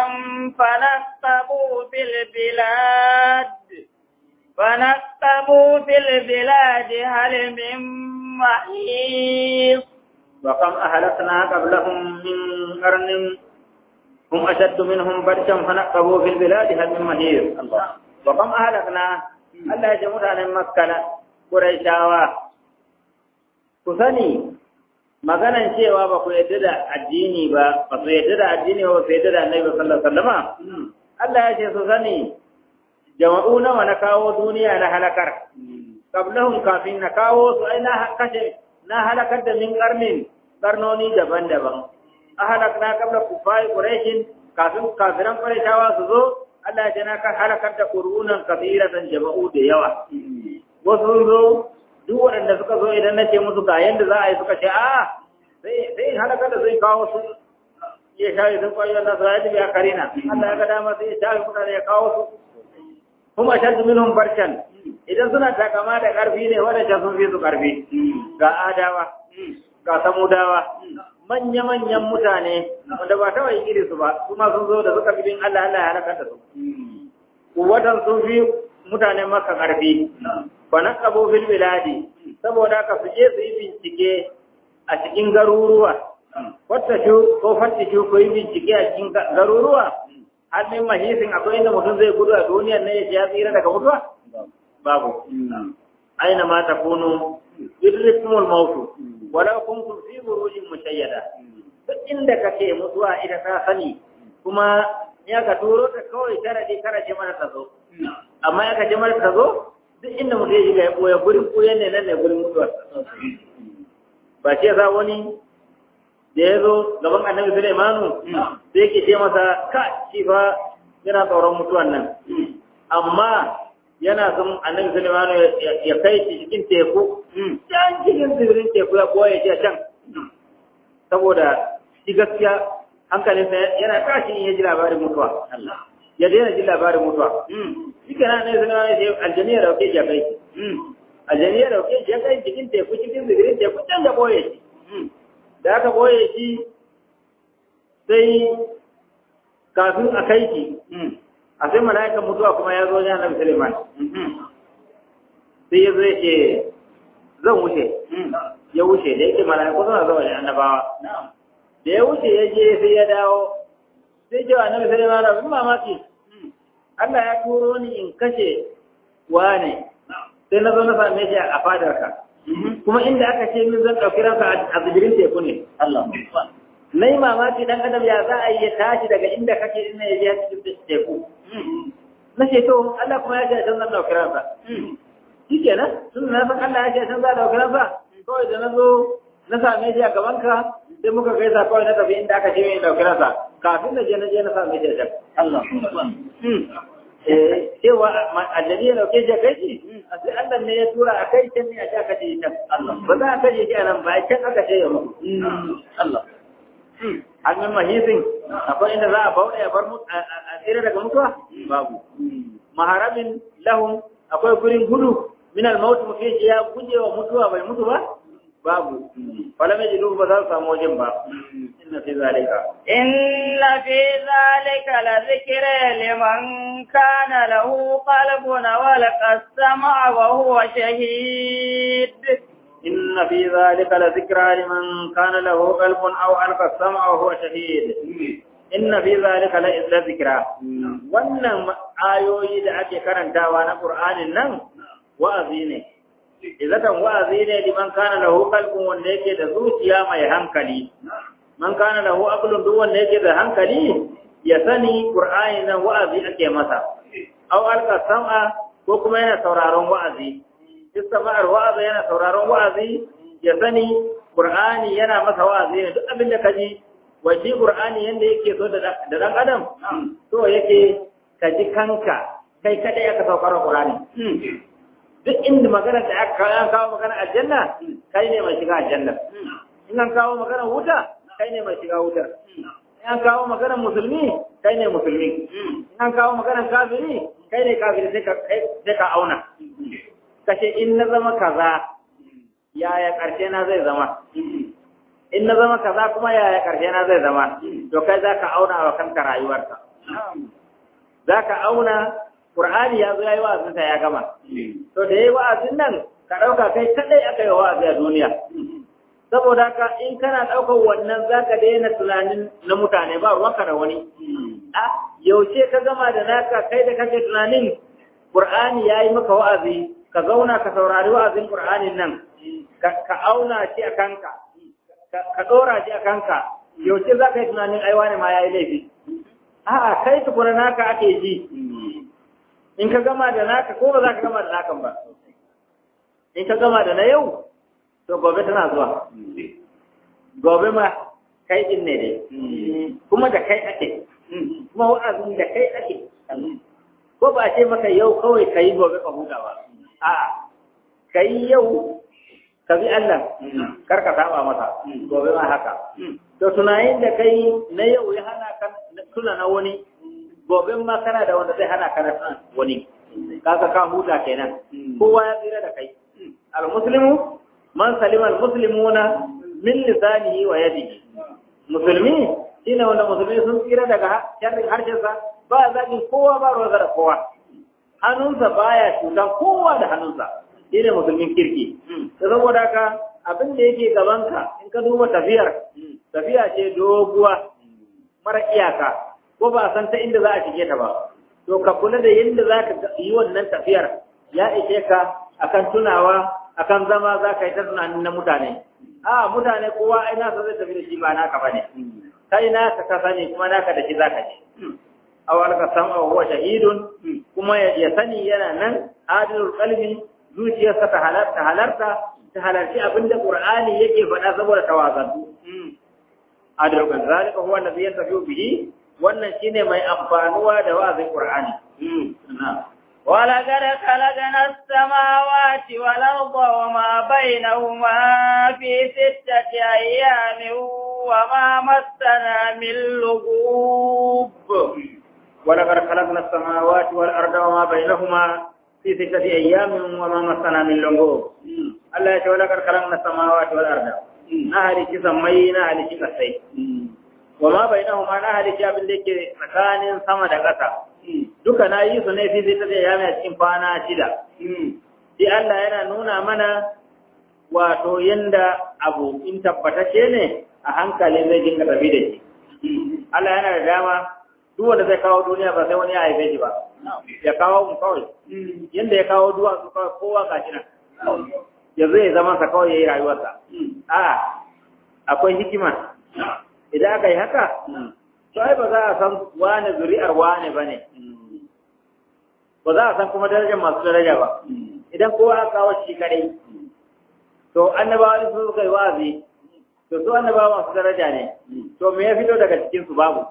فنقبوا في البلاد فنقبوا في البلاد هل من محيص وكم أهلكنا قبلهم من قرن هم أشد منهم بطشا فنقبوا في البلاد هل من محيص وكم أهلكنا الله يجمع عن مكة Qurayshawa ku sani maganan cewa ba ku yadda da addini ba ba su yadda da addini ba su yadda da Annabi sallallahu alaihi wasallama Allah ya ce su sani jama'u nawa na kawo duniya na halakar qablahum kafin na kawo su ai na kashe na halakar da min karnin karnoni daban-daban a halakna qabla kufai quraishin kafin kafiran qurayshawa su zo Allah ya ce na halakar da qurunan kafiratan jama'u da yawa wasu zo duk waɗanda suka zo idan na ce musu ga yadda za a yi suka ce a sai in halaka da zai kawo su ya shafi sun kwayo na su ya biya karina Allah ya ga dama sai ya shafi mutane ya kawo su kuma shaddu minhum barkan idan suna takama da ƙarfi ne waɗanda sun fi su ƙarfi ga adawa ga samudawa manya-manyan mutane wanda ba ta yin iri su ba su ma sun zo da suka fi bin Allah Allah ya halakar da su kuwatan sun fi mutane maka ƙarfi fa naqabu fil biladi saboda ka su je su yi bincike a cikin garuruwa wata shu ko fatta shu ko yi bincike a cikin garuruwa har min mahisin akwai inda mutum zai gudu a duniyar ne ya ya tsira daga mutuwa babu aina ma takunu yudrikumul mautu walau kuntum fi burujin mushayyada duk inda kake mutuwa ita ta sani kuma ya ka turo ta kawai sharadi karaje mana ta zo amma ya ka je mana ta zo duk inda mutum ya shiga ya koya gurin koyan ne nan ne gurin mutuwar ba ce za wani da ya zo gaban annabi Sulaimanu sai ke ce masa ka shi fa yana tsoron mutuwan nan amma yana son annabi Sulaimanu ya kai shi cikin teku can cikin tsibirin teku ya koya ce can saboda shi gaskiya hankalinsa yana tashi in ya ji labarin mutuwa ya daina ji labarin mutuwa shi kana annabi Sulaimanu ya ce aljani ya dauke shi ya kai shi aljani ya dauke shi ya kai cikin teku cikin tsibirin teku can ya koya shi da aka boye shi sai kafin a kai shi a sai mala'ikan mutuwa kuma ya zo ya nabi Suleiman sai ya zo yake zan wuce ya wuce da yake mala'iku suna zama da annabawa da ya wuce ya je sai ya dawo sai cewa nabi Suleiman abin mamaki Allah ya turo ni in kashe wane sai na zo na same shi a fadarka kuma inda aka ce min zan ɗauki ranka a tsibirin teku ne. Allah. Na yi mamaki ɗan adam ya za a yi ya tashi daga inda kake ina ya biya cikin teku. Na ce to Allah kuma ya ce can zan ɗauki ranka. Shi kenan tun na san Allah ya ce can za a ɗauki ranka. Kawai da na zo na same shi a gaban ka sai muka gaisa kawai na tafi inda aka ce min ɗauki ranka. Kafin na je na je na same shi a can. Allah. cewa aljani ya dauke shi kai shi a sai Allah ne ya tura a kai can ne a sha kaje can Allah ba za a kaje shi a nan ba can aka ce ya mutu Allah an yi mahisin akwai inda za a bauɗe a bar a tsira daga mutuwa babu maharamin lahum akwai gurin gudu min al-maut mutum ya guje wa mutuwa bai mutu ba babu wala mai jidu ba za su samu wajen ba inna fi zalika inna fi zalika la zikra liman kana lahu qalbun wa laqasama wa huwa shahid inna fi zalika la zikra liman kana lahu qalbun aw alqa sam'a wa huwa shahid inna fi zalika la zikra wannan ayoyi da ake karantawa na qur'anin nan wa'azi ne izatan wa'azi ne liman kana lahu qalbun wanda yake da zuciya mai hankali man kana lahu aqlun duk wanda yake da hankali ya sani qur'ani nan wa'azi ake masa aw alqa sam'a ko kuma yana sauraron wa'azi istama'ar wa'azi yana sauraron wa'azi ya sani qur'ani yana masa wa'azi ne duk abin da kaji waje qur'ani yanda yake so da dan adam to yake kaji kanka kai kadai aka saukar qur'ani duk inda magana da aka kawo an kawo magana aljanna kai ne mai shiga aljanna in an kawo magana wuta kai ne mai shiga wutar in an kawo magana musulmi kai ne musulmi in an kawo magana kafiri kai ne kafiri sai ka auna kashe in na zama kaza yaya karshe na zai zama in na zama kaza kuma yaya karshe na zai zama to kai za ka auna wa kanka rayuwarka za ka auna Qur'ani ya zo ya yi wa'azinsa ya gama. To da ya yi wa'azin nan, ka ɗauka kai kaɗai aka yi wa'azi a duniya. Saboda ka in kana ɗaukar wannan za ka daina tunanin na mutane ba ruwanka da wani. A yaushe ka gama da naka kai da kake tunanin Qur'ani ya yi maka wa'azi, ka zauna ka saurari wa'azin Qur'anin nan, ka auna shi a kanka, ka ɗora shi a kanka, yaushe za ka yi tunanin aiwa ne ma ya yi laifi. A'a kai tukuna naka ake ji. in ka gama da naka ko ba za ka gama da nakan ba in ka gama da na yau to gobe tana zuwa gobe ma kai din ne dai kuma da kai ake kuma wa'azin da kai ake ko ba ce maka yau kawai ka yi gobe ka huta ba a'a ka yi yau ka bi Allah kar ka saba masa gobe ma haka to tunanin da kai na yau ya hana ka tuna na wani gobe ma kana da wanda zai hana ka na wani kaga ka huta kenan kowa ya tsira da kai al muslimu man salima al muslimuna min lisanihi wa yadihi musulmi shine wanda musulmi sun tsira daga sharrin harshensa ba zagin kowa ba ruwa da kowa hannunsa baya cutan kowa da hannunsa shine musulmin kirki da saboda haka abin da yake gabanka in ka duba tafiyar tafiya ce doguwa mara iyaka ko ba san ta inda za a shige ta ba to ka kula da yadda za ka yi wannan tafiyar ya ishe ka akan tunawa akan zama za ka yi ta tunanin na mutane a mutane kowa ai nasa zai tafi da shi ba naka bane kai naka ka sani kuma naka da shi za ka je awal ka san huwa shahidun kuma ya sani yana nan adilul qalbi zuciyarsa ta halarta halarta ta halarci abinda qur'ani yake faɗa saboda tawazantu adilul qalbi zalika huwa alladhi yantafi'u bihi wannan shine mai amfanuwa da wa'azin qur'ani ولقد خلقنا السماوات والأرض وما بينهما في ستة أيام وما مسنا من لغوب ولقد خلقنا السماوات والأرض وما بينهما في ستة أيام وما مسنا من لغوب الله يقول ولقد خلقنا السماوات والأرض نهر سمي نهر كسي وما بينهما نهر abin da yake tsakanin sama da ƙasa duka na yi su ne fi zai tafiya ya mai cikin kwana shida. Sai Allah yana nuna mana wato yanda abu in tabbatacce ne a hankali zai dinga tafi da shi. Allah yana da dama duk wanda zai kawo duniya ba sai wani ya haife shi ba. Ya kawo mu kawai. Yanda ya kawo duwatsu kawai kowa gashi nan. Ya zai zama sa kawai ya yi rayuwarsa. A'a akwai hikima. Idan aka yi haka, to ai ba za a san wane zuri'ar wane ba ne ba za a san kuma darajar masu daraja ba idan kowa aka kawo shi kadai to annabawa su suka yi wa'azi to su annabawa masu daraja ne to me ya fito daga cikin su babu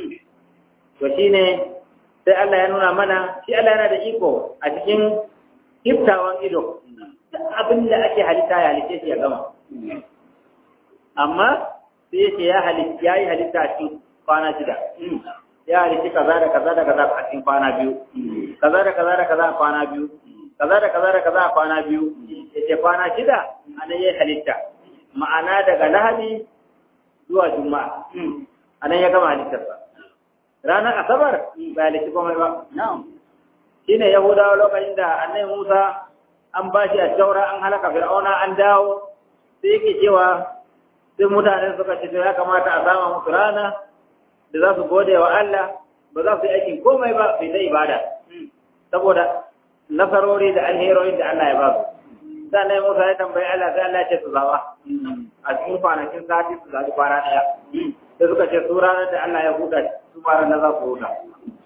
to shine sai Allah ya nuna mana shi Allah yana da iko a cikin iftawan ido abin da ake halitta ya halitta shi ya gama amma sai ya ce ya halitta ya yi halitta a cikin kwana shida ya halitta kaza da kaza da kaza a cikin kwana biyu kaza da kaza da kaza a kwana biyu kaza da kaza da kaza a kwana biyu yace kwana shida anan ya halitta ma'ana daga lahadi zuwa juma'a anan ya gama halittarsa ranar asabar ba halitta komai ba shine yahudawa lokacin da annabi musa an ba shi a taura an halaka fir'auna an dawo sai yake cewa sai mutane suka ce to ya kamata a sama musu rana da za su gode wa Allah ba za su yi aikin komai ba sai ta ibada saboda nasarori da alherorin da Allah ya ba su sannan Musa ya tambayi Allah sai Allah ya ce su zaba a cikin kwanakin sati su zaɓi kwana ɗaya sai suka ce su ranar da Allah ya huta su ma ranar za su huta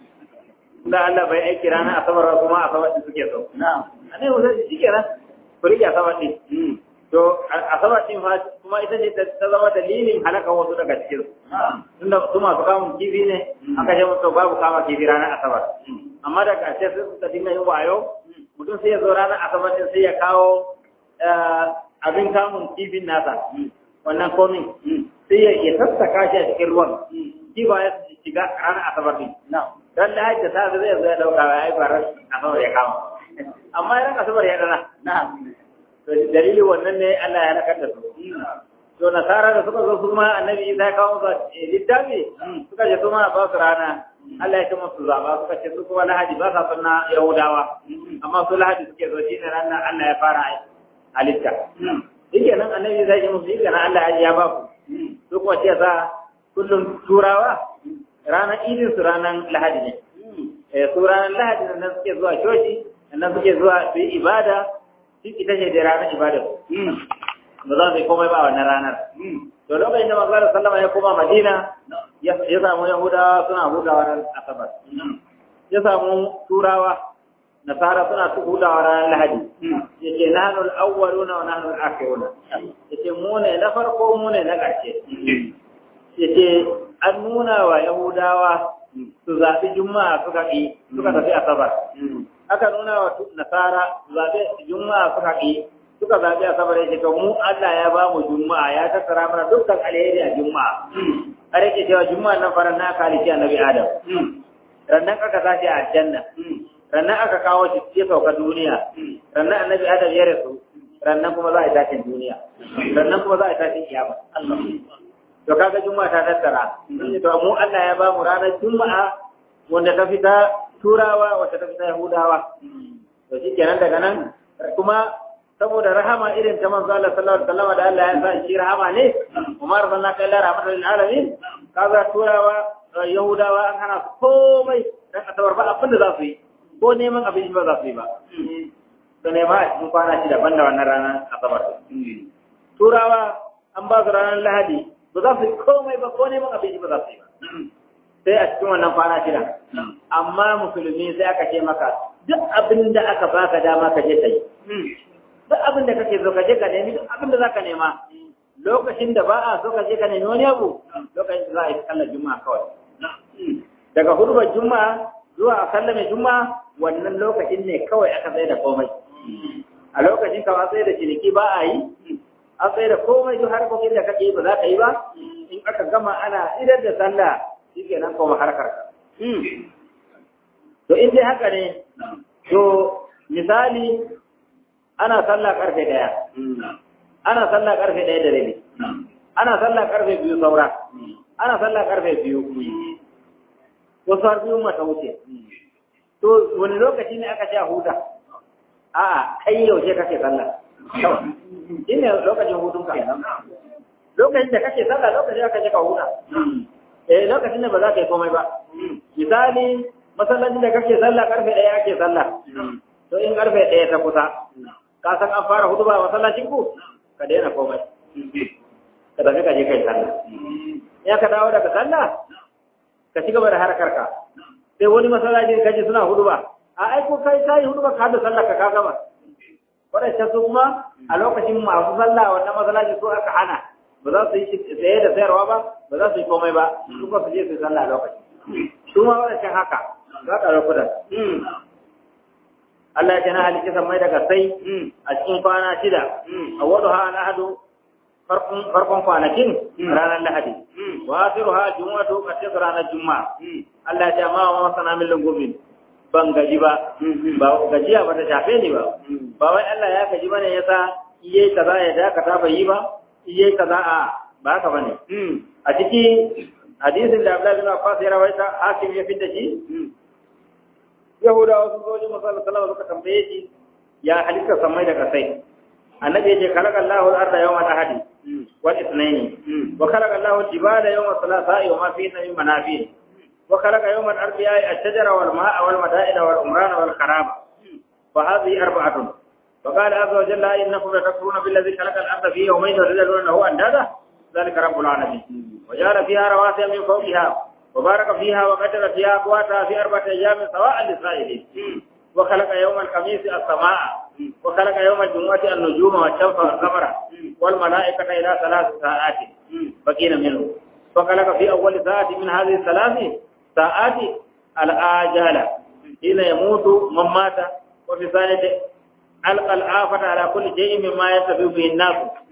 da Allah bai aiki ranar asabar ba kuma asabar din suke so annabi Musa shi kenan ku rike asabar din to asabar din fa kuma ita ce ta zama dalilin halaka wasu daga cikin tunda su masu kamun kifi ne aka ce musu babu kama kifi ranar asabar amma da ƙarshe sai suka dinga yin wayo mutum sai ya zo ranar asabar din sai ya kawo abin kamun kifin nasa wannan komin sai ya sassaka shi a cikin ruwan kifa ya shiga ranar asabar din dan da hajji ta zai zo ya dauka ya yi farar asabar ya kama amma ran asabar ya dana to dalilin wannan ne Allah ya nakar da su to nasara da suka zo su ma annabi Isa ya kawo ba littafi suka ce su ma ba su rana Allah ya ce musu zaba suka ce su kuma lahadi ba sa sunna yahudawa amma su lahadi suke zo shi ne ranar Allah ya fara halitta yake nan annabi Isa ya ce musu yake nan Allah ya ba ku su kuma ce sa kullum turawa ranar idin su ranar lahadi ne su ranar lahadi nan suke zuwa coci nan suke zuwa su yi ibada shi ita ce da ranar ibada ba za su yi komai ba wannan ranar to lokacin da manzo sallama ya koma madina ya samu yahudawa suna hudawa ran asabar ya samu turawa nasara suna su hudawa ranar lahadi yace nahnu al-awwaluna wa nahnu al-akhiruna yace mu ne na farko mu ne na ƙarshe yace an nuna wa yahudawa su zaɓi juma'a suka ƙi suka tafi asabar aka nuna wa nasara zaɓe juma'a suka ƙi suka zaɓi asabar yake to mu Allah ya ba mu juma'a ya tattara mana dukkan alheri a juma'a har yake cewa juma'a nan faran na kalici annabi adam rannan aka tashi a aljanna rannan aka kawo shi ya sauka duniya rannan annabi adam ya rasu rannan kuma za a yi tashin duniya rannan kuma za a yi tashin kiyama to kaga juma'a ta tattara to mu Allah ya ba mu ranar juma'a wanda ta fita turawa wata ta fita yahudawa to shikenan daga nan kuma saboda rahama irin ta manzo Allah sallallahu alaihi wasallam da Allah ya sa shi rahama ne Umar sallallahu alaihi wasallam rahmatul lil alamin kaga turawa yahudawa an hana su komai dan asabar ba abin da za su yi ko neman abinci ba za su yi ba to nema a cikin kwana shi daban da wannan ranar asabar turawa an ba su ranar lahadi ba za su yi komai ba ko neman abinci ba za su yi ba sai a cikin wannan kwana shida amma musulmi sai aka ce maka duk abin da aka baka dama ka je ka yi duk abin da kake so ka je ka nemi duk abin da za ka nema lokacin da ba a so ka je ka nemi wani abu lokacin da za a yi sallar juma'a kawai daga hurbar juma'a zuwa a sallame juma'a wannan lokacin ne kawai aka tsaye da komai a lokacin ka tsaye da ciniki ba a yi an tsaye da komai duk harkokin da kake ba za ka yi ba in aka gama ana idar da sallah shi ke nan koma harkar ka to in dai haka ne to misali ana sallah karfe daya ana sallah karfe daya da rabi ana sallah karfe biyu saura ana sallah karfe biyu wasu har biyu mata wuce to wani lokaci ne aka ce a huta a'a kai yaushe kake sallah shi ne lokacin hutunka lokacin da kake sallah lokacin da kake ka huta eh lokacin da ba za ka yi komai ba misali masallacin da kake sallah karfe ɗaya ake sallah to in karfe ɗaya ta kusa ka san an fara hudu ba masallacin ku ka daina komai ka tafi ka je kai sallah ya ka dawo daga sallah ka ci gaba da harkar ka sai wani masallacin kaje suna hudu ba a aiko kai sai hudu ba ka hada sallah ka ka gama wadancan su kuma a lokacin masu sallah wannan masallacin su aka hana ba za su yi tsaye da sayarwa ba ba za su yi komai ba su ba su je su yi sallah a lokacin su ma wadancan haka za ka lokutan Allah ya ce na halitta sammai daga sai a cikin kwana shida a wadda ha al'ahadu farkon kwanakin ranar lahadi wa asiru ha jumu'atu kace ranar juma'a Allah ya ce amma wa masana min lungumin ban gaji ba ba gajiya ba ta shafe ni ba ba wai Allah ya gaji bane yasa iye kaza ya dakata bai yi ba iye kaza a ba haka bane a ciki hadisin da Abdullah bin Abbas ya rawaita hakim ya fitta shi Yahudawa sun zo wajen Musa sallallahu suka tambaye shi ya halitta samai da kasai annabi yace khalaqa Allahu al-arda yawma al-ahadi wal ithnaini wa khalaqa Allahu al-jibala yawma al-thalatha'i wa ma fihi min manafi' wa khalaqa yawma al-arbi'i ash-shajara wal ma'a wal mada'ina wal umrana wal kharaba fa hadhihi arba'atun فقال عز وجل إنكم لتكفرون بالذي خلق الأرض في يومين وتجعلون له أندادا ذلك رب العالمين وجعل فيها رواسي من فوقها وبارك فيها وقدر فيها أقواتها في أربعة أيام سواء للسائلين وخلق يوم الخميس السماء وخلق يوم الجمعة النجوم والشمس والقمر والملائكة إلى ثلاث ساعات بقين منه وخلق في أول ساعة من هذه الثلاث ساعات الآجال حين يموت من مات وفي ثالث ألقى الآفة على كل شيء مما يتبع به الناس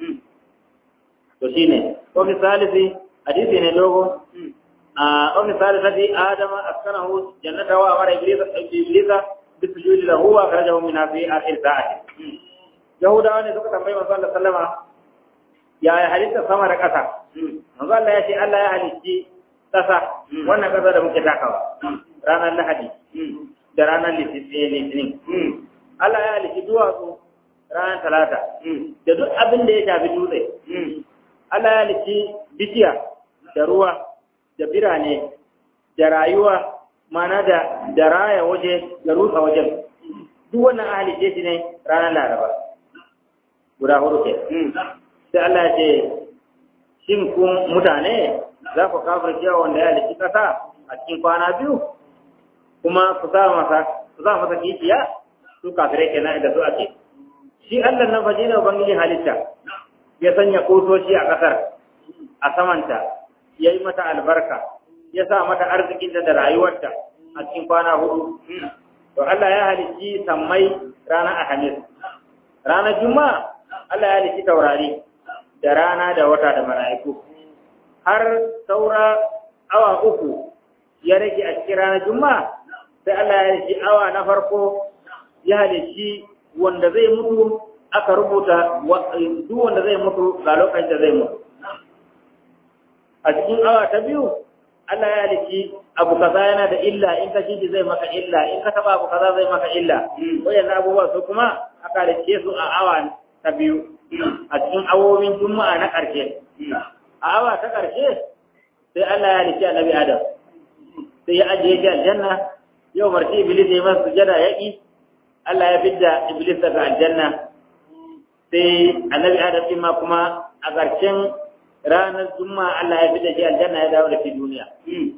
وشينه وفي ثالث حديث نلوغو وفي ثالثة آدم أسكنه جنته وأمر إبليس إبليس بالسجود له وأخرجه منها في آخر ساعة يهودا ne suka tambayi manzo Allah sallama ya ya halitta sama da ƙasa manzo Allah ya ce Allah ya halitti ƙasa wannan ƙasa da muke takawa ranar Lahadi da ranar Litinin Allah ya halitti duwatsu ranar Talata da duk abin da ya shafi dutse Allah ya halitti bishiya da ruwa da birane da rayuwa mana da da raya waje da rusa wajen duk wannan ahli ce shi ne ranar laraba guda hudu ke sai Allah ya ce shin ku mutane za ku kafir cewa wanda ya halitti kasa a cikin kwana biyu kuma ku sa masa ku sa masa kishiya su kafirai kenan da su ake shi Allah nan faji ne ubangiji halitta ya sanya kotoci a kasar a samanta ya yi mata albarka ya sa mata arzikin da rayuwarta a cikin kwana hudu. To Allah ya halicci sammai ranar Alhamis. Ranar Juma'a Allah ya halicci taurari da rana da wata da mala'iku. Har saura awa uku ya rage a cikin ranar Juma'a sai Allah ya halicci awa na farko ya halicci wanda zai mutu aka rubuta duk wanda zai mutu ga lokacin da zai mutu a cikin awa ta biyu Allah ya halici abu kaza yana da illa in ka shi zai maka illa in ka taba abu kaza zai maka illa wayannan abubuwa su kuma aka halice su a awa ta biyu a cikin awowin juma'a na ƙarshe a awa ta ƙarshe sai Allah ya halice annabi Adam sai ya ajiye shi aljanna yau marci iblis ya masa sujada ya ki Allah ya fidda iblis daga aljanna sai annabi Adam din ma kuma a ƙarshen ranar juma'a Allah ya fidda shi aljanna ya dawo da shi duniya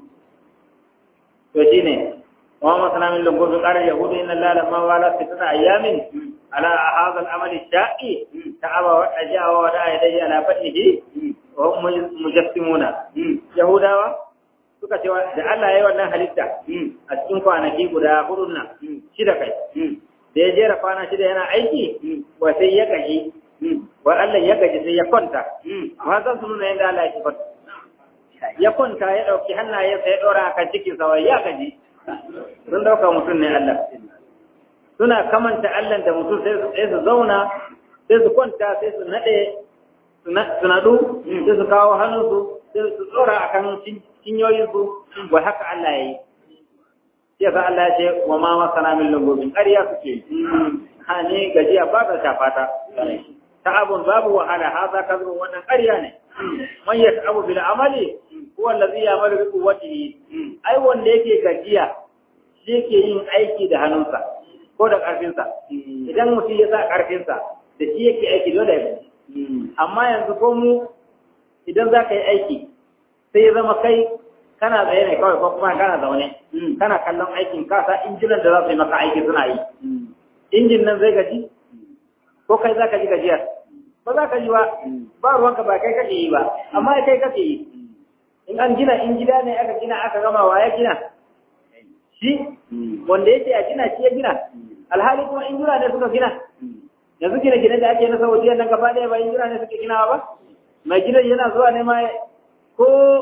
to shine wa ma sana min lungu bi qara yahudu inna allaha lamma wala fitna ayamin ala hadha al-amal ash-sha'i ta'aba wa tajawa wa da'a yadayhi ala fadlihi wa hum mujassimuna yahudawa suka ce da Allah ya yi wannan halitta a cikin kwanaki guda hudun nan shida kai da ya jera kwana shida yana aiki wa sai ya gaji wa Allah ya gaji sai ya kwanta ma zan su nuna yadda Allah ya ki kwanta ya kwanta ya ɗauki hannayensa ya ɗora a kan cikin sa ya gaji sun ɗauka mutum ne Allah suna kamanta Allah da mutum sai su zauna sai su kwanta sai su naɗe su naɗu sai su kawo hannunsu sai su tsora a kan cinyoyinsu wa haka Allah ya yi. Sai sa Allah ya ce wa ma masana min lungobin ƙarya suke ha ne gajiya ba ta shafata. Ta abun babu wahala ha za ka zo wannan ƙarya ne. Man ya abu bil amali huwa allazi ya'malu bi quwwatihi. Ai wanda yake gajiya shi yake yin aiki da hannunsa ko da ƙarfinsa. Idan mutum ya sa ƙarfinsa da shi yake aiki dole ya Amma yanzu ko mu idan za ka yi aiki sai ya zama kai kana tsaye ne kawai ko kuma kana zaune kana kallon aikin kasa injinan da za su yi maka aiki suna yi injin nan zai gaji ko kai za ka ji gajiyar ba za ka ji ba ba ruwanka ba kai kake yi ba amma kai kake yi in an gina in gida ne aka gina aka gama wa ya gina shi wanda yake a gina shi ya gina alhali kuma injina ne suka gina yanzu gina gine da ake na saudiya nan gaba ɗaya ba injina ne suke ginawa ba mai gidan yana zuwa ne ma ko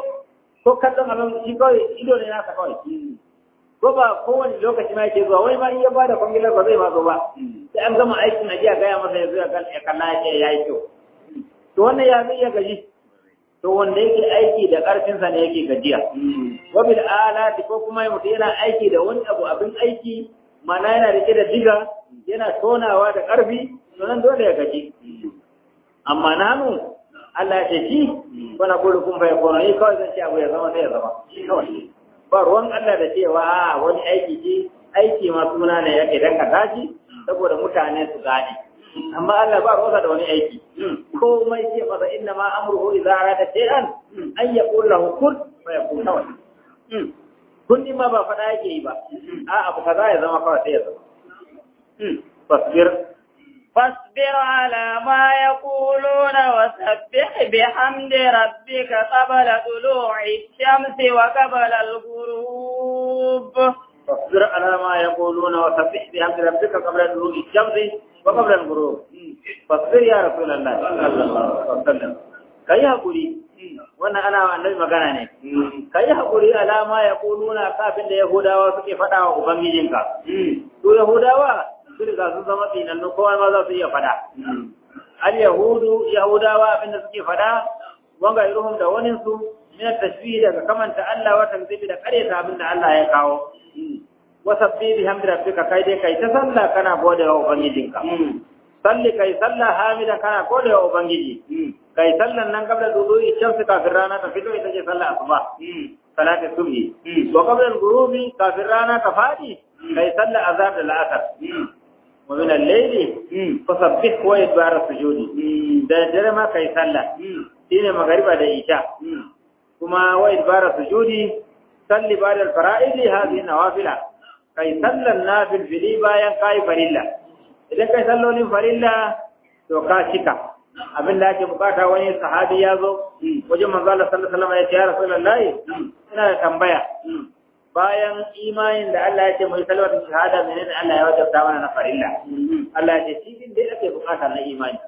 ko kallon abin shi kawai ido ne nasa kawai ko ba kowane lokaci ma yake zuwa wani ma in ya bada kwangilar ba zai ma zo ba sai an gama aikin ajiya gaya masa ya zo ya kalla ya ce ya yi kyau to wannan ya zai iya gaji to wanda yake aiki da ƙarfinsa ne yake gajiya wa bil alati ko kuma mutum yana aiki da wani abu abin aiki mana yana rike da diga yana tonawa da ƙarfi to nan dole ya gaji amma nanu Allah ya ce shi wani gudu kun bai kono ni kawai zan ce abu ya zama sai ya zama kawai ba ruwan Allah da cewa a wani aiki ce aiki ma suna ne yake dan ka tashi saboda mutane su gane amma Allah ba ruwa da wani aiki komai ce masa inna ma amruhu idza arada shay'an an yaqul lahu kun fa yakun kawai kun ma ba fada yake yi ba a abu kaza ya zama kawai sai ya zama fasbir فاصبر على ما يقولون وسبح بحمد ربك قبل طلوع الشمس وقبل الغروب فاصبر على ما يقولون وسبح بحمد ربك قبل طلوع الشمس وقبل الغروب فاصبر يا رسول الله صلى الله عليه وسلم kai hakuri wannan ana annabi magana ne kai hakuri alama ya kuluna kafin da yahudawa suke faɗa wa ubangijinka to yahudawa su riga sun zama tsinannu kowa ma za su iya fada. Al Yahudu, Yahudawa abinda suke fada, wanga iruhum da waninsu, min tashbihi daga kamanta Allah wa tanzibi da karyata abinda Allah ya kawo. Wa sabbi bi hamdi rabbika kai dai kai ta sallah kana gode wa ubangijinka. Salli kai sallah hamida kana gode wa ubangiji. Kai sallan nan kabla dudu'i shamsi kafin rana ta fito ita ce sallah asuba. Salatin subhi. Wa qabla al-ghurubi kafin rana ta fadi kai sallah azhar da la'asar. ومن الليل فسبح وادبار السجود da dare ma kai sallah shine magariba da isha kuma wa idbar sujudi salli ba'da al-fara'id hadhihi nawafila kai sallan nafil fili bayan kai farilla idan kai sallolin farilla to ka cika abin da ake bukata wani sahabi ya zo wajen manzo Allah sallallahu alaihi wasallam ya ce ya rasulullahi ina da tambaya bayan imanin da Allah ya ce mai salwar shahada menene Allah ya wajabta mana na farilla Allah ya ce shi din dai ake bukata na imani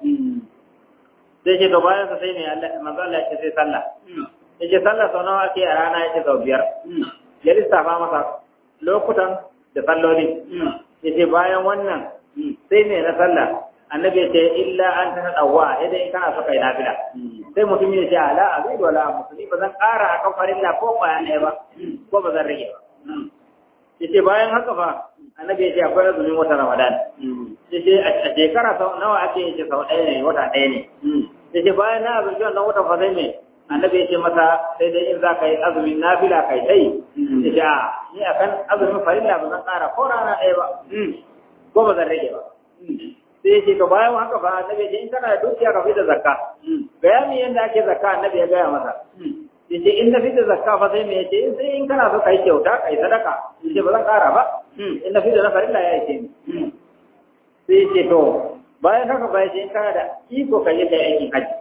sai ce to bayan sa sai ne Allah manzo Allah ya ce sai sallah ya ce sallah sau nawa ake a rana ya ce sau biyar ya lissafa masa lokutan da salloli ya ce bayan wannan sai ne na sallah annabi ya ce illa an ta dawwa idan kana so kai nafila sai mutum ya ce ala azidu wala musulmi ba zan ƙara akan farilla ko kwaya ɗaya ba ko ba zan rage ba yace bayan haka fa annabi ya ce akwai azumin wata ramadan yace a shekara sau nawa ake yace sau ɗaya ne wata ɗaya ne yace bayan na azumi wannan wata fa zai ne annabi ya ce masa sai dai in za ka yi azumin nafila kai dai yace a ni akan azumin farilla ba zan ƙara ko rana ɗaya ba ko ba zan rage ba sai ya ce to bayan haka ba annabi ya ce in kana da dukiya ka fi da zakka gaya mi yanda ake zakka annabi ya gaya masa yace in na fita zakka fa sai me yace in sai in kana so kai kyauta kai sadaka yace ba zan kara ba in na fita na farilla ya yace ni sai yace to bayan haka ba yace in kana da iko kai kai aikin haji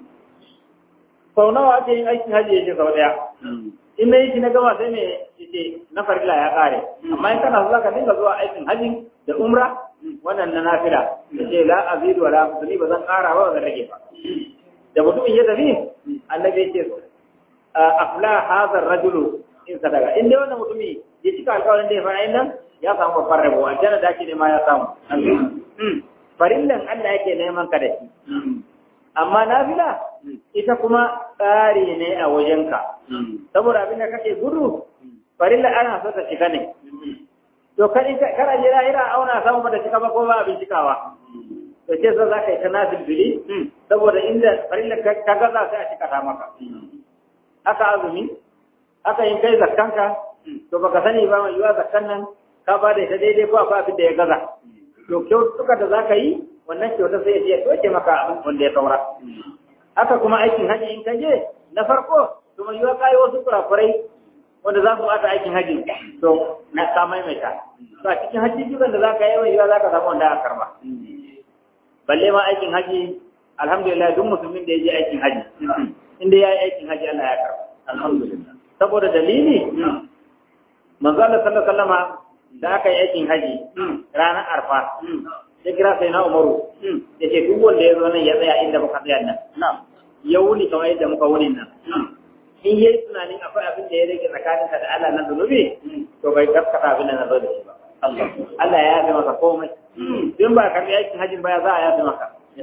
sau nawa ake yin aikin haji yace sau daya in na yi shi na gama sai me yace na farilla ya kare amma in kana so zaka dinga zuwa aikin haji da umra wannan na nafila yace la azidu wala musli ba zan kara ba ba zan rage ba da mutumin ya tafi annabi yace afla hadha rajulu in sadaka in dai wannan mutumi ya cika alƙawarin da ya fara nan ya samu babbar rabo aljanna da ake nema ya samu farillan Allah yake neman ka da shi amma nafila ita kuma tsari ne a wajenka saboda abin da kake gudu farilla ana so ta shiga ne to kada kada je lahira auna samu ba ta cika ba ko ba abin cikawa to ce za ka yi ta nafil bili saboda inda farilla ka gaza sai a cika ta maka aka azumi aka yin kai zakkanka to baka sani ba mai yiwa zakkan nan ka ba da ita daidai ko akwai abin da ya gaza to kyautuka da za ka yi wannan kyauta sai ya toke maka abin wanda ya saura haka kuma aikin haji in ka je na farko to mai yiwa kayi wasu kurakurai wanda za su bata aikin haji to na ka maimaita to a cikin haji dukan da za ka yi mai yiwa za ka samu wanda aka karba balle ma aikin haji alhamdulillah duk musulmin da ya je aikin haji inda ya yi aikin haji Allah ya karba alhamdulillah saboda dalili manzo Allah sallallahu alaihi wasallama da aka yi aikin haji ranar arfa ya kira sai na umaru ya ce duk wanda ya zo nan ya tsaya inda muka tsaya nan ya wuni kamar yadda muka wuni nan in yi tunanin akwai abin da ya rage tsakaninka da Allah na zunubi to bai gaskata abin da na zo da shi ba Allah ya yafe masa komai in ba karbi aikin hajjin baya za a yafe maka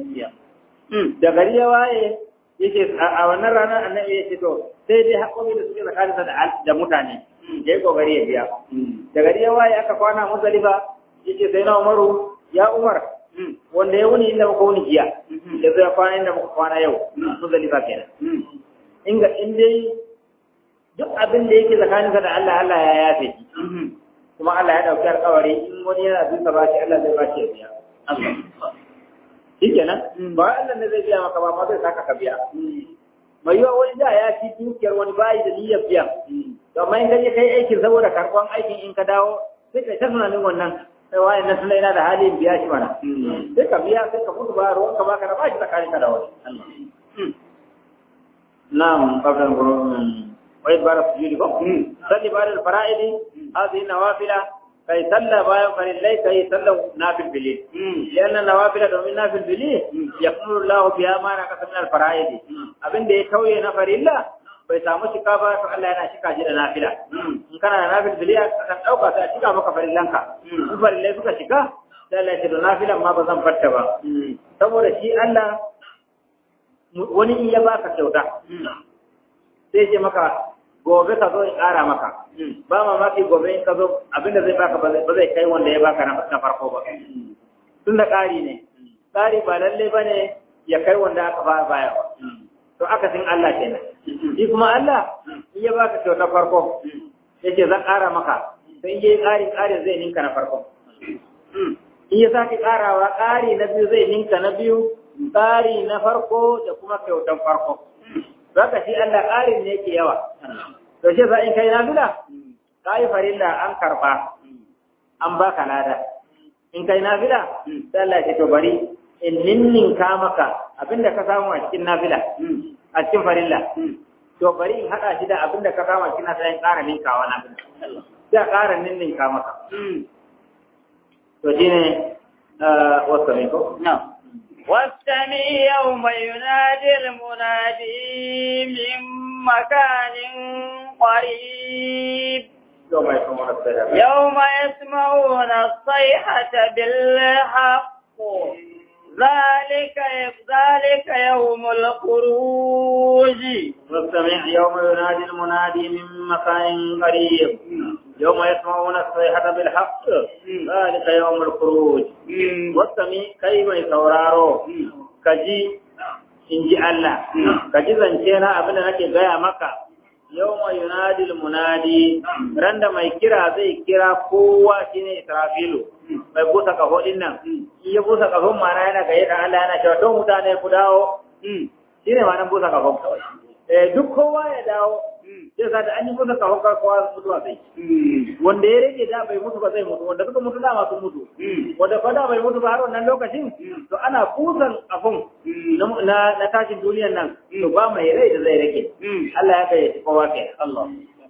da gari ya waye yake a wannan ranar annabi ya ce to sai dai haƙoƙi da suke tsakaninsa da mutane ya yi ƙoƙari ya biya da gari ya waye aka kwana musalifa yake sai na umaru ya umar wanda ya wuni inda muka wuni jiya da zai kwana inda muka kwana yau musalifa kenan inga in dai duk abin da yake tsakaninsa da Allah Allah ya yafe shi kuma Allah ya dauki alƙawari in wani yana duka ba shi Allah zai ba shi ya biya shi kenan ba Allah ne zai biya maka ba ma zai saka ka biya mai yiwa wani da ya ci dukiyar wani bayi da niyyar biya to amma in kaje kai aikin saboda karɓan aikin in ka dawo sai kai ta tunanin wannan sai wani nan tunda yana da hali in biya shi mana sai ka biya sai ka mutu ba ruwan ka baka da bashi tsakanin ka da wani na'am qabla al-ghurub wa idbar as-sujud ko salli ba'da al-fara'id hadhihi nawafila kai salla bayan farillai kai salla nafil bili lianna nawafila domin nafil bili yaqulu Allah biha ma na kasam al fara'id abinda ya tauye na farilla bai samu shika ba to Allah yana shika shi da nafila in kana da nafil bili kan dauka sai a shika maka farillanka in farillai suka shika sai Allah ya ce nafilan ma ba zan farta ba saboda shi Allah wani in ya baka kyauta sai ce maka gobe ka zo in ƙara maka ba mamaki gobe in ka zo abinda zai baka ba zai kai wanda ya baka na farko ba tun da ƙari ne ƙari ba lalle ba ne ya kai wanda aka ba baya ba to aka sin Allah kenan shi kuma Allah in ya baka kyauta farko yake zan ƙara maka to in yayi ƙari ƙarin zai ninka na farko in ya sake ƙarawa ƙari na biyu zai ninka na biyu ƙari na farko da kuma kyautan farko Zaka shi Allah ƙarin ne yake yawa. To shi sa in kai nafila, ka yi farilla an karɓa, an baka lada. In kai nafila, sai Allah ce to bari in ninninka maka abinda ka samu a cikin nafila, a cikin farilla. To bari in haɗa shi da abinda ka samu a cikin nafila in ƙara ninkawa nafila. Sai a ƙara ninninka maka. To shi ne wasu ne ko? واستمع يوم ينادي المنادي من مكان قريب يوم يسمعون الصيحة بالحق ذلك ذلك يوم الخروج واستمع يوم ينادي المنادي من مكان قريب يوم يسمعون الصيحة بالحق ذلك يوم الخروج واستمع كيف يسورارو كجي in ji Allah, ka ji zance na abin da nake gaya maka, yau mai yunadil munadi, ran da mai kira zai kira kowa shi ne Israfilu, mai busa kaho din nan, in ya busa kahon mana yana gaye da Allah yana cewa don mutane ku dawo, shi ne ma nan busa kahon kawai. Duk kowa ya dawo, sai sa da an yi busa kahon kowa mutuwa sai. Wanda ya rage da bai mutu ba zai mutu, wanda suka mutu dama sun mutu. Wanda fa da bai mutu ba har wannan lokacin, to ana busan abun na na tashin duniyar nan to ba mai rai da zai rage Allah ya kai kowa kai Allah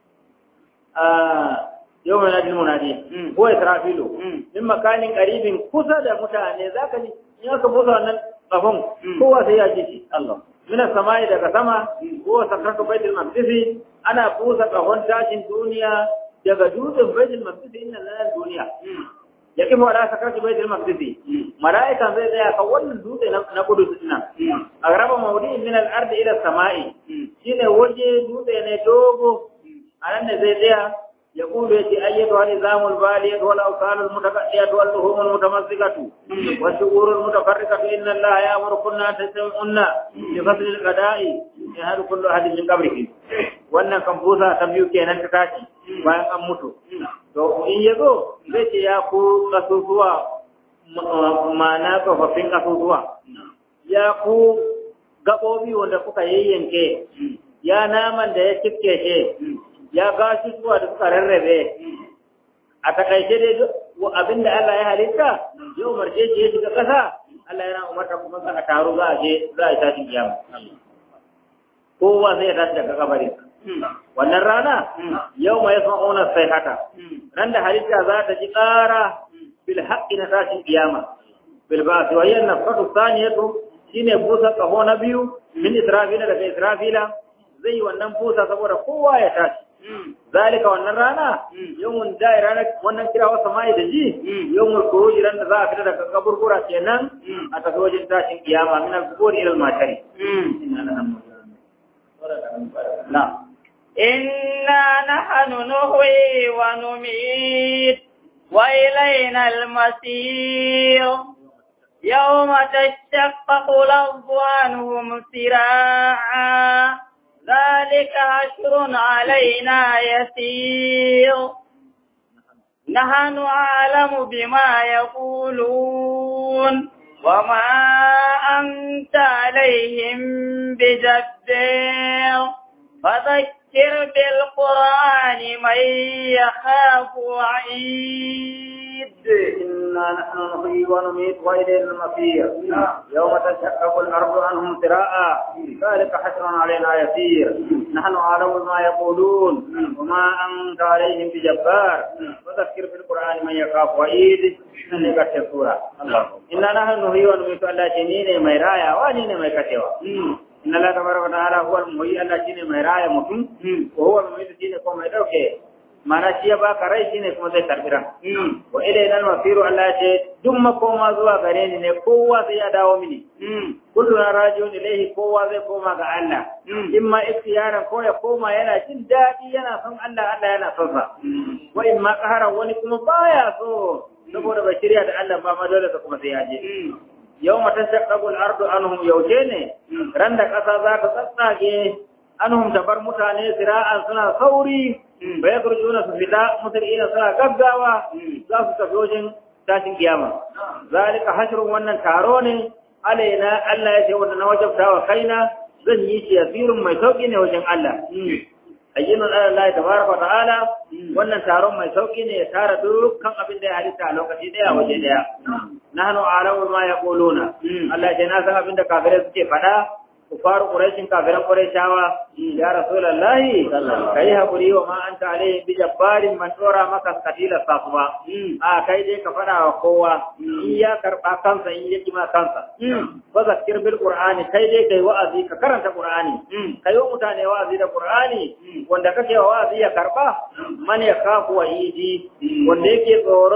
ah yau mai najin munadi ko israfilu min makanin qaribin kusa da mutane zaka ji in aka busa wannan kafin kowa sai ya ji shi Allah min samai daga sama ko sakratu baitul maqdis ana busa kafin tashin duniya daga dutsen baitul maqdis inna lana duniya ya kifa wala sakarci baitul maqdis malaikan zai tsaya kan wannan dutse na kudu nan a raba mawdi min al-ard ila samai shine waje dutse ne dogo anan ne zai tsaya ya kulu yace ayyatu al-nizamul baliyat wal awsan al-mutaqaddiyat wal luhum al-mutamassikatu wa shughur al-mutafarriqatu inna allaha ya'muru kunna tasma'unna bi fasl al-qada'i yahdu kullu ahadin min qabrihi wannan kan busa ta biyu kenan ta tashi bayan an mutu to in ya zo zai ce ya ku kasusuwa ma'ana tsofaffin kasusuwa ya ku gaɓoɓi wanda kuka yayyanke ya naman da ya cifke shi ya gashi zuwa da suka rarrabe a takaice dai abin da Allah ya halitta ya umarce shi ya shiga ƙasa Allah yana umarta kuma a taro za a je za a yi tashin kiyama kowa zai tashi daga kabarin wannan rana yau mai yasma'una sai haka ran da halitta za ta ji ƙara bil haqqi na tashin kiyama bil ba'th wa hiya nafatu thaniyatu shine busa kaho na biyu min israfila daga israfila zai wannan busa saboda kowa ya tashi zalika wannan rana yawmun dai ranar wannan kira wasa mai da ji yawmul khuruj ran da za a fita daga kaburbura kenan a tafi wajen tashin kiyama min al-qubur ila al-mashari na'am إنا نحن نحيي ونميت وإلينا المسير يوم تشقق الأرض عنهم سراعا ذلك حشر علينا يسير نحن أعلم بما يقولون وما أنت عليهم بجبار فذكر بالقرآن من يخاف وعيد إنا نحن نحيي ونميت وإلينا المصير يوم تشقق الأرض عنهم سراء ذلك حسر علينا يسير نحن أعلم ما يقولون وما أنت عليهم بجبار وذكر بالقرآن من يخاف وعيد إنك السورة إنا نحن نحيي ونميت الله جنين ميرايا ونين ميكتوا inna la tabaraka wa ta'ala huwa al-muhyi Allah shine mai raya mutum wa huwa al-muhyi shine kuma mai dauke mana shi ya baka rai shine kuma zai karbi ran wa ilayna al-masiru Allah ce duk makoma zuwa gare ni ne kowa sai ya dawo mini kullu na rajiun ilayhi kowa zai koma ga Allah imma ikhtiyaran ko ya koma yana jin dadi yana son Allah Allah yana son sa wa imma qaharan wani kuma baya so saboda bai shirya da Allah ba ma dole ka kuma sai ya je yau matan shaƙaƙul ardu anhum yaushe ne ran da ƙasa za ta tsatsage anhum ta bar mutane sira'an suna sauri ba ya kurjuna su fita musulina suna gaggawa za su tafi wajen tashin kiyama zalika hashrun wannan taro ne alaina Allah ya ce wanda na wajabta wa kaina zan yi shi yasirun mai sauki ne wajen Allah ayyinun Allah tabaraka wa ta'ala wannan taron mai sauki ne ya tara dukkan abin da ya halitta a lokaci daya waje daya nahnu a'lamu ma yaquluna Allah ya na san abin da kafirai suke faɗa kufaru quraishin kafiran quraishawa ya rasulullahi kai hakuri wa ma anta alaihi bi jabbarin man dora maka katila safwa a kai dai ka faɗa wa kowa in ya karba kansa in ya kima kansa fa zakir bil qur'ani kai dai kai wa'azi ka karanta qur'ani kai wa mutane wa'azi da qur'ani wanda kake wa wa'azi ya karba man ya kafu wa idi wanda yake tsoron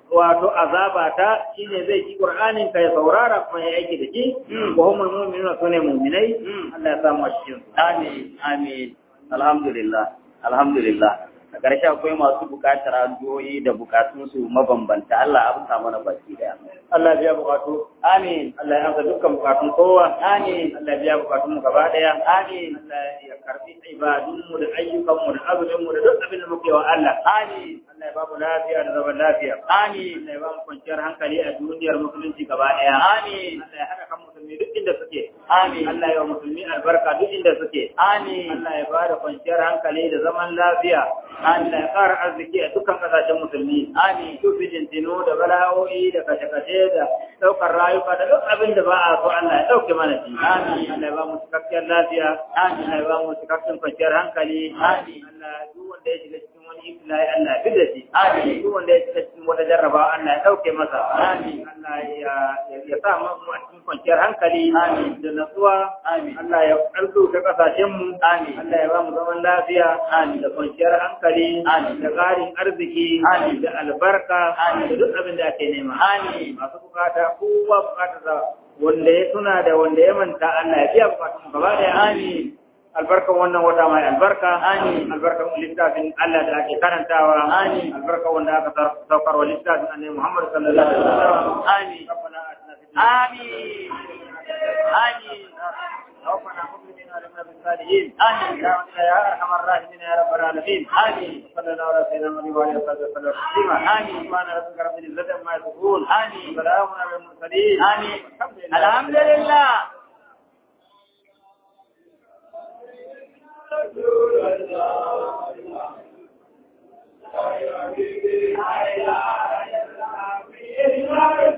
wato azaba ta shine zai ji qur'anin ka ya saurara kuma ya aiki da shi wa humul mu'minuna sune mu'minai Allah ya samu a cikin su Amin, amin. Alhamdulillah, alhamdulillah. A ƙarshe akwai masu buƙatar addu'o'i da buƙatunsu mabambanta. Allah ya amsa mana baki daya. Allah ya biya bukatu Amin. Allah ya amsa dukkan bukatun kowa Amin. Allah ya biya bukatun mu gaba daya Amin. Allah ya karbi ibadun mu da ayyukan mu da azumin mu da duk abin da muke wa Allah Amin. Allah ya ba mu lafiya da zaman lafiya Amin. Allah ya ba mu kwanciyar hankali a duniyar musulunci gaba daya Amin. Allah ya haɗa kan musulmi duk inda suke Amin. Allah ya wa musulmi albarka duk inda suke Amin. Allah ya ba da kwanciyar hankali da zaman lafiya Allah ya ƙara arziki a dukkan ƙasashen musulmi Amin. su fitintinu da bala'o'i da kashe-kashe da ɗaukar rayuka da duk abin da ba a so Allah ya ɗauke mana shi. Amin. Allah ya ba mu cikakkiyar lafiya. Amin. Allah ya ba mu cikakken kwanciyar hankali. Amin. Allah duk wanda ya shiga cikin wani ibtila'i Allah ya fidda shi. Amin. Duk wanda ya shiga cikin wata jarrabawa Allah ya ɗauke masa. Amin. Allah ya ya- ya sa mu a cikin kwanciyar hankali. Amin. Da natsuwa. Amin. Allah ya ɗalɗo ta ƙasashenmu. Amin. Allah ya ba mu zaman lafiya. Amin. Da kwanciyar hankali. Amin. Da ƙarin arziki. Amin. Da albarka. Amin. Da duk abin da ake nema. Amin. masu bukata kowa bukatar da wanda ya tuna da wanda ya manta Allah ya biya bukatun mu gaba daya Amin. albarkan wannan wata mai albarka Amin. albarkan littafin Allah da ake karantawa Amin. albarkan wanda aka sar- saukar wa littafin annabi Muhammad sallallahu alaihi wasallam Amin. ربنا آتنا في الدنيا Amin. Amin. توفنا مسلمين ولمنا بالصالحين آمين. يا رب يا ارحم الراحمين يا رب العالمين آمين. صلى الله على سيدنا محمد وعلى اله وصحبه وسلم تسليما آمين. سبحان ربك رب العزه عما يصفون آمين. وسلام على المرسلين آمين. والحمد لله الحمد لله Thank you.